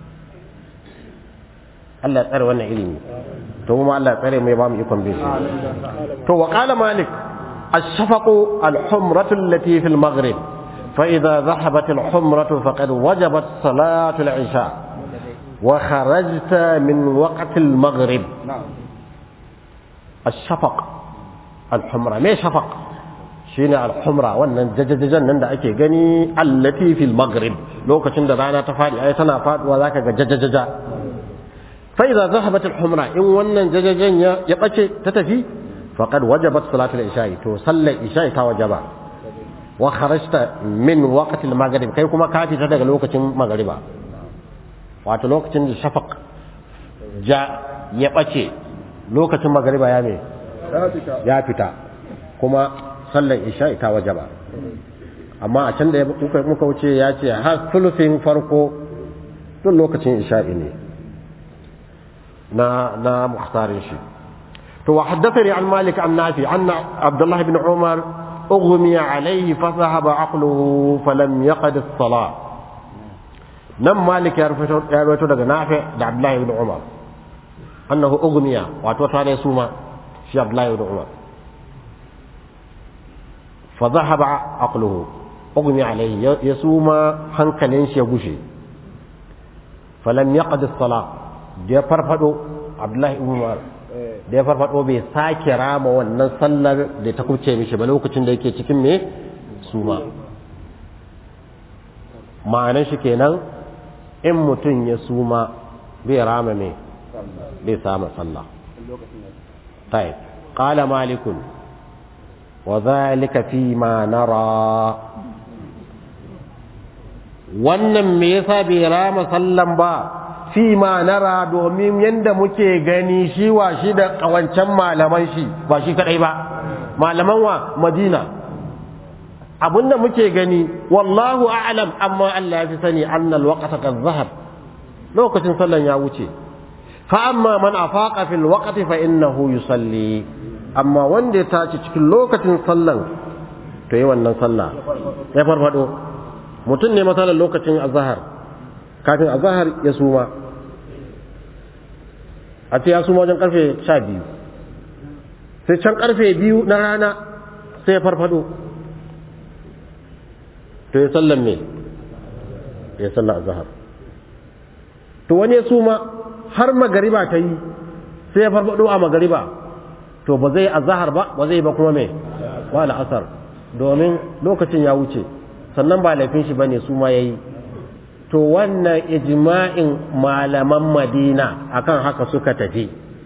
A: Allah ya tsare wannan ilimi to kuma Allah ya tsare mu ya ba mu ikon bin shi to wa qala malik الشفق الحمرة التي في المغرب فإذا ذهبت الحمرة فقد وجبت صلاة العشاء وخرجت من وقت المغرب
B: na'am
A: الشفق الحمرة ما شفق shine al-humra wannan jajajajan nan da ake gani allati fil maghrib lokacin da rana ta fadi ai tana faduwa zaka ga jajajaja fa idza zahabat al-humra in wannan jajajan ya ya bace ta tafi faqad wajabat salatul isha'i to sallar isha'i ta wajaba wa kharajta min waqti al-maghrib kai kuma ka fita daga lokacin magriba wato lokacin da shafaq ja ya bace lokacin magriba ya me
B: ya fita
A: ya fita kuma sallar isha'i ta wajaba amma a can da muka muka wuce ya ce har sulufin farko tun lokacin isha'i ne na na mukhtarin shi to wa haddathani an malik an nafi anna abdullah ibn umar ughmi alayhi fa dhahaba aqluhu falam yaqad as-salah nan malik ya rawaito ya rawaito daga nafi da abdullah ibn umar annahu ughmiya wato tare suma shi abdullah ibn umar fa dhahaba aqluhu ughmi alayhi ya suma hankalin shi ya gushe falam yaqad as-salah da ya farfado abdullah ibn umar da ya farfado bai sake rama wannan sallar da ta kuce mishi ba lokacin da yake cikin me suma ma'anar shi kenan in mutum ya suma bai rama me bai sama sallah طيب قال مالك وذلك فيما نرى wannan me yasa bai rama sallan ba fi ma nara domin yanda muke gani shi wa shi da kawancan malaman shi ba shi kadai ba malaman wa madina abinda muke gani wallahu a'lam amma Allah ya fi sani annal waqta qad zahab lokacin sallan ya wuce fa amma man afaqa fil waqti fa innahu yusalli amma wanda ya tashi cikin lokacin sallan to yi wannan sallah ya farfado mutum ne matsalar lokacin azahar kafin azahar ya suma a ce ya suma wajen karfe sha biyu sai can karfe biyu na rana sai ya farfado to ya sallan me ya sallan azahar to wani ya suma har magariba ta yi sai ya farfado a magariba to ba zai azahar ba ba zai ba kuma me ba la'asar domin lokacin ya wuce sannan ba laifin shi bane su ma yayi to wannan ijma'in malaman Madina akan haka suka tafi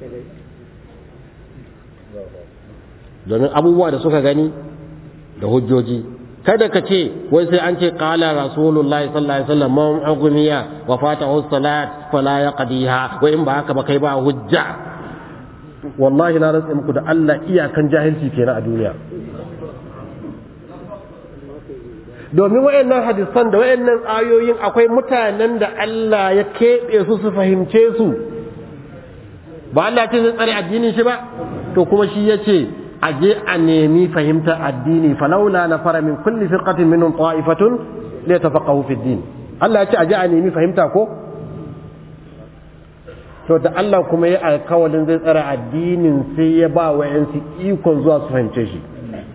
A: domin abubuwa da suka gani da hujjoji kada ka ce wai sai an ce qala rasulullahi sallallahu alaihi wasallam man aghniya wa fatahu salat fala yaqdiha wa in ba haka ba kai ba hujja wallahi na rantsa muku da Allah iyakan jahilci kenan a duniya domin wayannan hadisan da wayannan ayoyin akwai mutanen da Allah ya keɓe su su fahimce su ba Allah ce zai tsare addinin shi ba to kuma shi ya ce a je a nemi fahimtar addini falaula na fara min kulli firqatin minhum ta'ifatun li yatafaqahu fi din Allah ya ce a je a nemi fahimta ko to da Allah kuma ya alkawalin zai tsare addinin sai ya ba wa yansu ikon zuwa su fahimce shi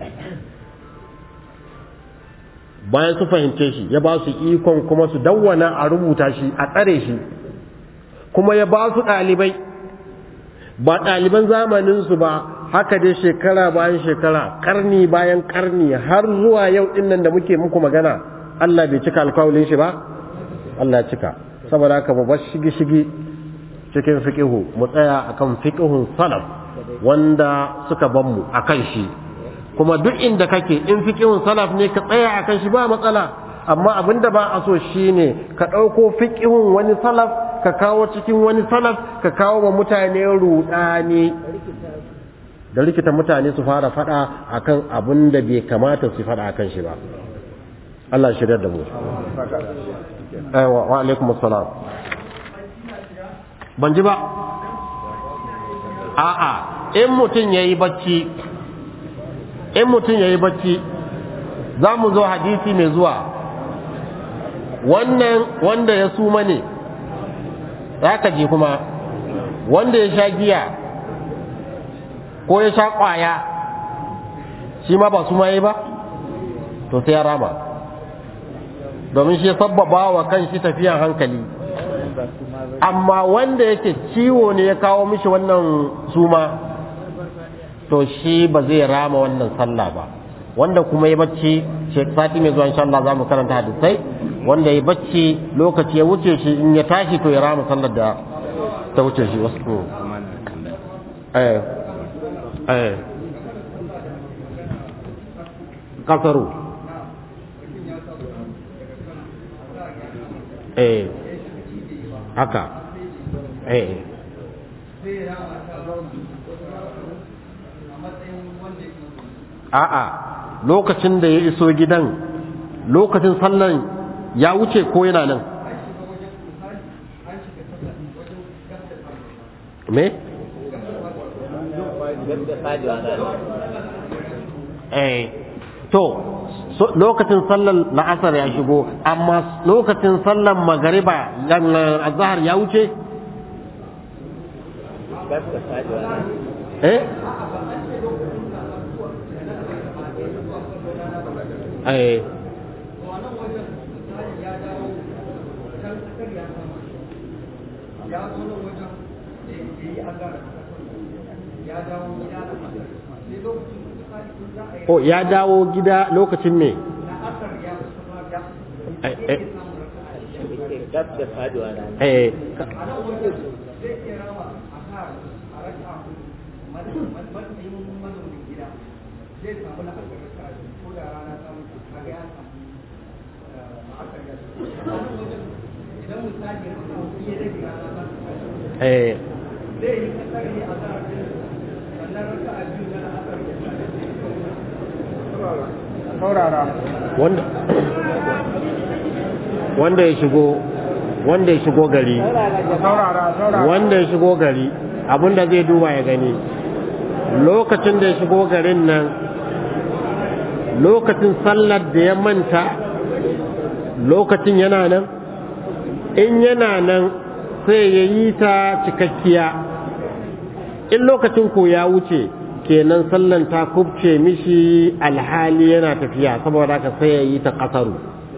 A: bayan su fahimce shi ya ba su ikon kuma su dawwana a rubuta shi a tsare shi kuma ya ba su ɗalibai ba ɗaliban zamaninsu ba haka dai shekara bayan shekara karni bayan karni har zuwa yau ɗinnan da muke muku magana Allah bai cika alkawalin shi ba Allah cika saboda haka mu bar shigi-shigi cikin fiqihu mu tsaya akan fiqihun salaf wanda suka ban mu akan shi kuma duk inda kake in fiqihun salaf ne ka tsaya akan shi ba matsala amma abinda ba a so shine ka ɗauko fiqihun wani salaf ka kawo cikin wani salaf ka kawo wa mutane rudani da rikita mutane su fara fada akan abin da bai kamata su fada akan shi ba Allah shirya da mu aiwa wa alaikum assalam ban ji ba a'a in mutum yayi bacci in mutum yayi bacci za mu zo hadisi mai zuwa wannan wanda ya suma ne za ka ji kuma wanda ya sha giya ko ya sha kwaya shi ma ba suma yi ba to sai ya rama domin shi ya sabbaba wa kan shi tafiyan hankali amma wanda yake ciwo ne ya kawo mishi wannan suma to shi ba zai rama wannan sallah ba wanda kuma ya bacci sati mai zuwa insha Allah za mu karanta hadisai wanda ya bacci lokaci ya wuce shi in ya tashi to ya rama sallar da ta wuce shi wasu eh eh kasaru eh haka eh a'a lokacin da ya iso gidan lokacin sallan ya wuce ko yana nan me eh to so, lokacin sallan la'asar ya shigo amma lokacin sallan magariba azhar ya wuce eh eh o ya dawo gida lokacin me eh eh wanda wanda ya shigo wanda ya shigo gari wanda ya shigo gari abinda zai duba ya gani lokacin da ya shigo garin nan lokacin sallar da ya manta lokacin yana nan in yana nan sai ya yi ta cikakkiya in lokacin ko ya wuce kenan sallan ta kubce mishi alhali yana tafiya saboda haka sai ya yi ta kasaru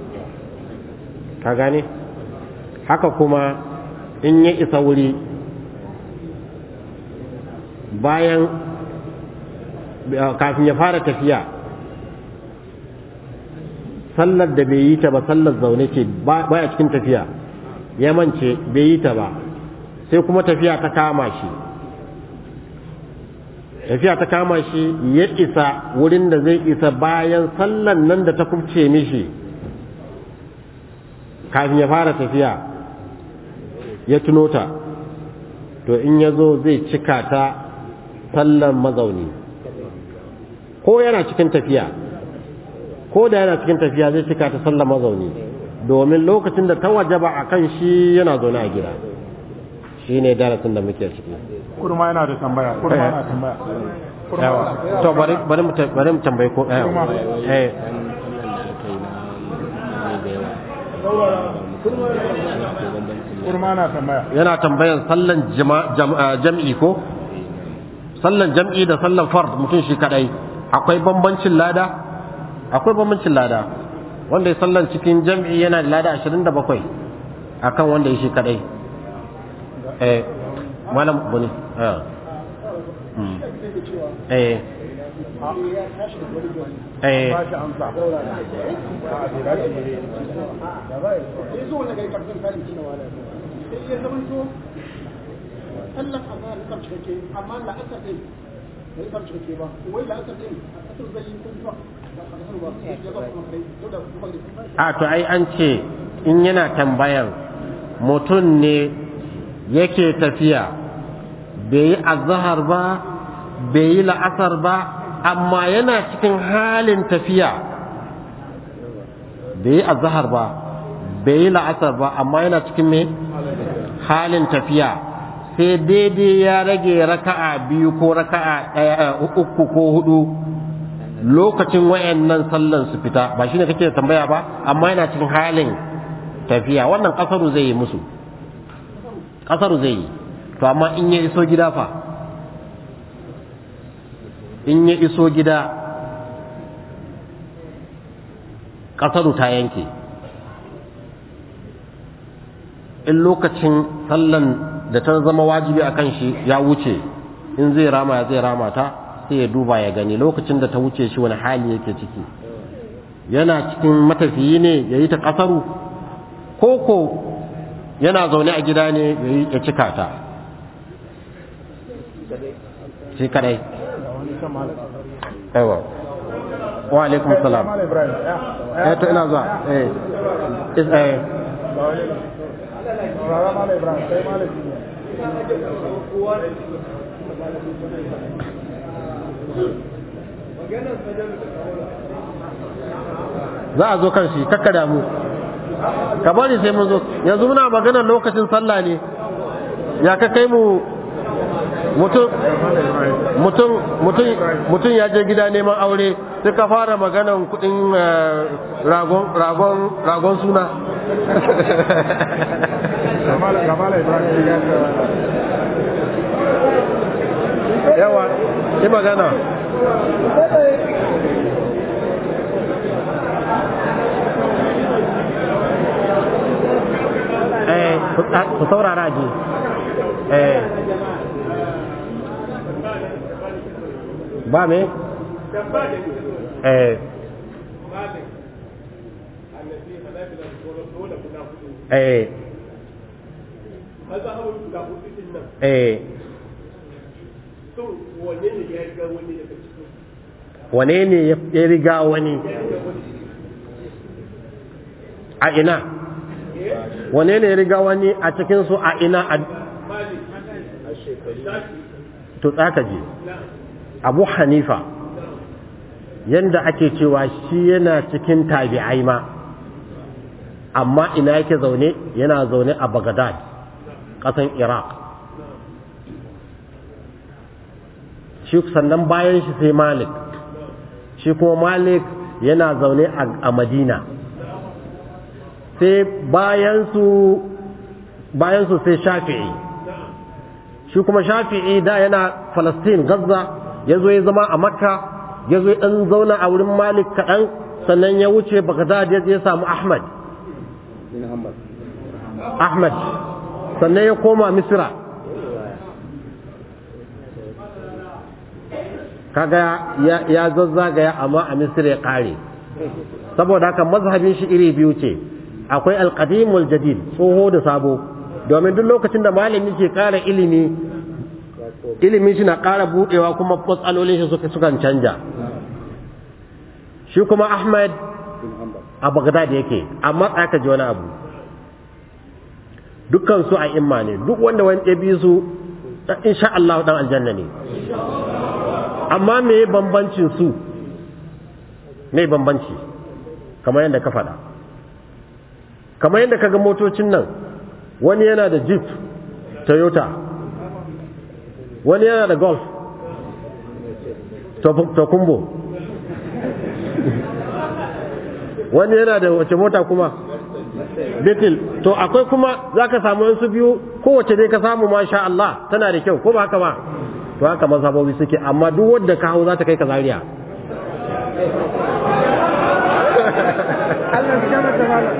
A: ka gane haka kuma in ya isa wuri bayan kafin ya fara tafiya sallar da bai yi ta ba sallar zaune ce baya cikin tafiya ya mance bai yi ta ba sai kuma tafiya ta kama shi tafiya ta kama shi ya isa wurin da zai isa bayan sallan nan da ta kubce mishi kafin ya fara tafiya ya tuno ta to in ya zo zai cika ta sallan mazauni ko yana cikin tafiya ko da yana cikin tafiya zai cika ta sallar mazauni domin lokacin da ta wajaba a kan shi yana zaune a gida shi ne darasin da muke ciki
E: kurma yana da tambaya kurma yana tambaya kurma
A: yawa
E: yana-
A: to bari bari mu ta- bari mu tambayi ko eh
E: Kurma.
A: eh
E: kurma na tambaya
A: yana tambayan sallan jama- jam- ah, jam'i ko sallan jam'i da sallan fard mutum shi kadai akwai bambancin lada akwai bambancin lada wanda ya sallan cikin jam'i yana da lada 27 akan wanda ya shi kadai eh malam buni eh Mm. eh eh
E: ba shi amsa a bai dace ne
C: sai zo wanda kai karfin karin kina wala sai ya zama to Allah azhar ya kamce kake amma la asar din bai kamce kake ba wai la asar din asar zai yi kun ba ba asar ba ya ba kuma kai to da kuma
A: a to ai an ce in yana tambayan mutum ne yake tafiya bai yi azahar ba bai yi la'asar ba amma yana cikin halin tafiya bai yi azahar ba bai yi la'asar ba amma yana cikin me halin tafiya sai daidai ya rage raka'a biyu ko raka'a ɗaya uku ko hudu lokacin wayannan sallan su fita ba shine kake tambaya ba amma yana cikin halin tafiya wannan kasaru zai yi musu kasaru zai yi to amma in ya iso gida fa in ya iso gida kasaru ta yanke in lokacin sallan da ta zama wajibi a kan shi ya wuce in zai rama ya zai rama ta sai ya duba ya gani lokacin da ta wuce shi wani hali yake ciki yana cikin matafiyi ne ya yi ta ƙasaru koko yana zaune a gida ne ya yi ya cika ta shi kadai
E: da wani kan malam
A: aiwa wa alaikum salam
E: malam ibrahim ya
A: eh to ina zuwa eh is eh
E: ba wani rara malam ibrahim sai malam ne
A: za a zo kan shi kakka damu ka bari sai mun zo yanzu muna maganar lokacin sallah ne ya ka kai mu mutum mutum mutum mutum ya je gida neman aure sai ka fara maganar kudin eh, ragon ragon ragon suna
E: ga malam ga malam ibrahim ya ce
A: yawa yi magana eh ku ta- ku saurara ji eh ba me eh eh eh wane ne ya riga wani a ina wane ne ya riga wani a cikinsu a ina a to tsaka je abu hanifa yanda ake cewa shi yana cikin tabi'ai ma amma ina yake zaune yana zaune a Baghdad ƙasan Iraq shi sannan bayan shi sai Malik shi kuma Malik yana zaune a- a Madina sai bayansu bayansu sai Shafi'i shi kuma Shafi'i da yana Falastin Gaza ya zo ya zama a Makka ya zo ya ɗan zauna a wurin Malik kaɗan sannan ya wuce Baghdad ya je ya samu Ahmad Ahmad sannan ya koma Misra kaga ya, ya zazzagaya amma a Misra ya ƙare saboda haka mazhabin shi iri biyu ce akwai alqadimul jadid tsoho da sabo domin duk lokacin da malami ke ƙara ilimi ilimin shi na ƙara buɗewa kuma matsalolin shi suka sukan canja shi kuma Ahmad a Baghdad yake amma aka ji wani abu dukkan su a imma ne duk wanda wani ya bi su insha Allah dan aljanna ne amma me bambancin su me bambanci kamar yadda ka faɗa kamar yadda kaga motocin nan wani yana da jeep toyota wani yana da golf tokumbo wani yana da wace mota kuma beetle to akwai kuma za ka samu yansu biyu kowace dai ka samu masha Allah tana da kyau ko ba haka ba to haka mazhabobi suke amma duk wanda ka hau za ta kai ka zariya
E: Allah ya gama da malam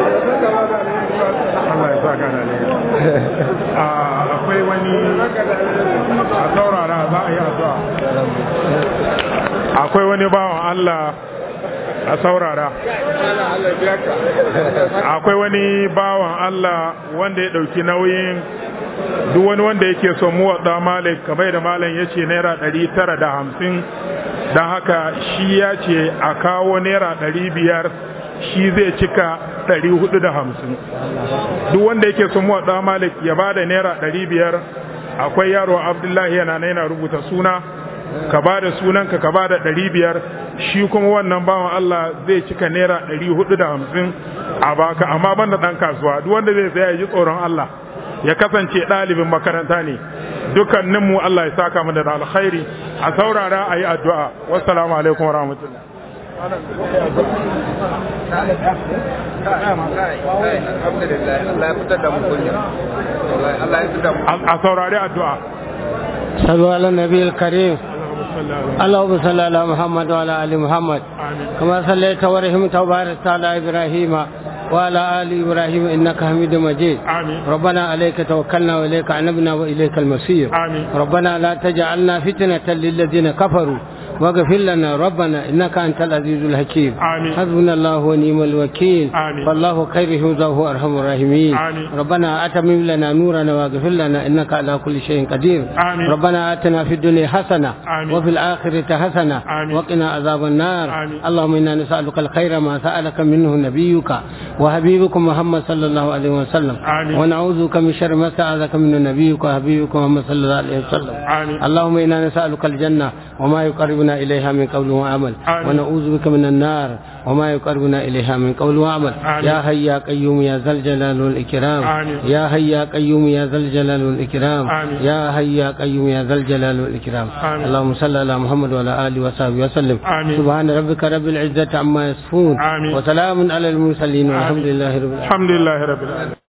F: Allah ya sa ka da akwai wani a saurara za a yi addu'a akwai wani bawan Allah a saurara akwai wani bawan Allah wanda ya ɗauki nauyin duk wani wanda yake son muwaɗa malik kamar da malam ya ce naira ɗari tara da hamsin don haka shi ya ce a kawo naira ɗari biyar shi zai cika ɗari hudu da hamsin duk wanda yake son muwaɗa malik ya ba da naira ɗari biyar akwai yaro abdullahi yana yana rubuta suna ka ba da sunanka ka ba da ɗari biyar shi kuma wannan bawan Allah zai cika naira ɗari hudu da hamsin a baka amma banda ɗan kasuwa duk wanda zai saya ya ji tsoron Allah ya kasance ɗalibin makaranta ne dukkaninmu Allah ya saka mu da alkhairi a saurara a yi addu'a wassalamu alaikum wa rahmatullah a saurari addu'a
G: صلوا على النبي الكريم اللهم صل على محمد وعلى ال محمد كما صليت ورحمت وباركت على ابراهيم وعلى ال ابراهيم انك حميد مجيد
F: آمين.
G: ربنا عليك توكلنا واليك عنبنا واليك المصير
F: آمين.
G: ربنا لا تجعلنا فتنه للذين كفروا واغفر لنا ربنا انك انت العزيز الحكيم
F: آمين.
G: حسبنا الله ونعم الوكيل
F: آمين.
G: فالله خير حفظه ارحم الراحمين
F: آمين.
G: ربنا اتمم لنا نورنا واغفر لنا انك على كل شيء قدير
F: آمين.
G: ربنا اتنا في الدنيا حسنه
F: آمين.
G: وفي الآخرة حسنة
F: آمين.
G: وقنا عذاب النار
F: آمين.
G: اللهم إنا نسألك الخير ما سألك منه نبيك وحبيبك محمد صلى الله عليه وسلم
F: آمين.
G: ونعوذ بك من شر ما سألك منه نبيك وحبيبك محمد صلى الله عليه وسلم
F: آمين.
G: اللهم إنا نسألك الجنة وما يقربنا إليها من قول وعمل
F: آمين.
G: ونعوذ بك من النار وما يقربنا إليها من قول وعمل
F: آمين.
G: يا حي يا قيوم يا ذا الجلال والإكرام
F: آمين.
G: يا حي يا قيوم يا ذا الجلال والإكرام
F: آمين.
G: يا حي يا قيوم يا ذا الجلال والإكرام
F: آمين.
G: اللهم صل على محمد وعلى آله وصحبه وسلم
F: آمين.
G: سبحان ربك رب العزة عما يصفون
F: آمين.
G: وسلام على المرسلين والحمد لله رب العالمين
F: الحمد لله رب العالمين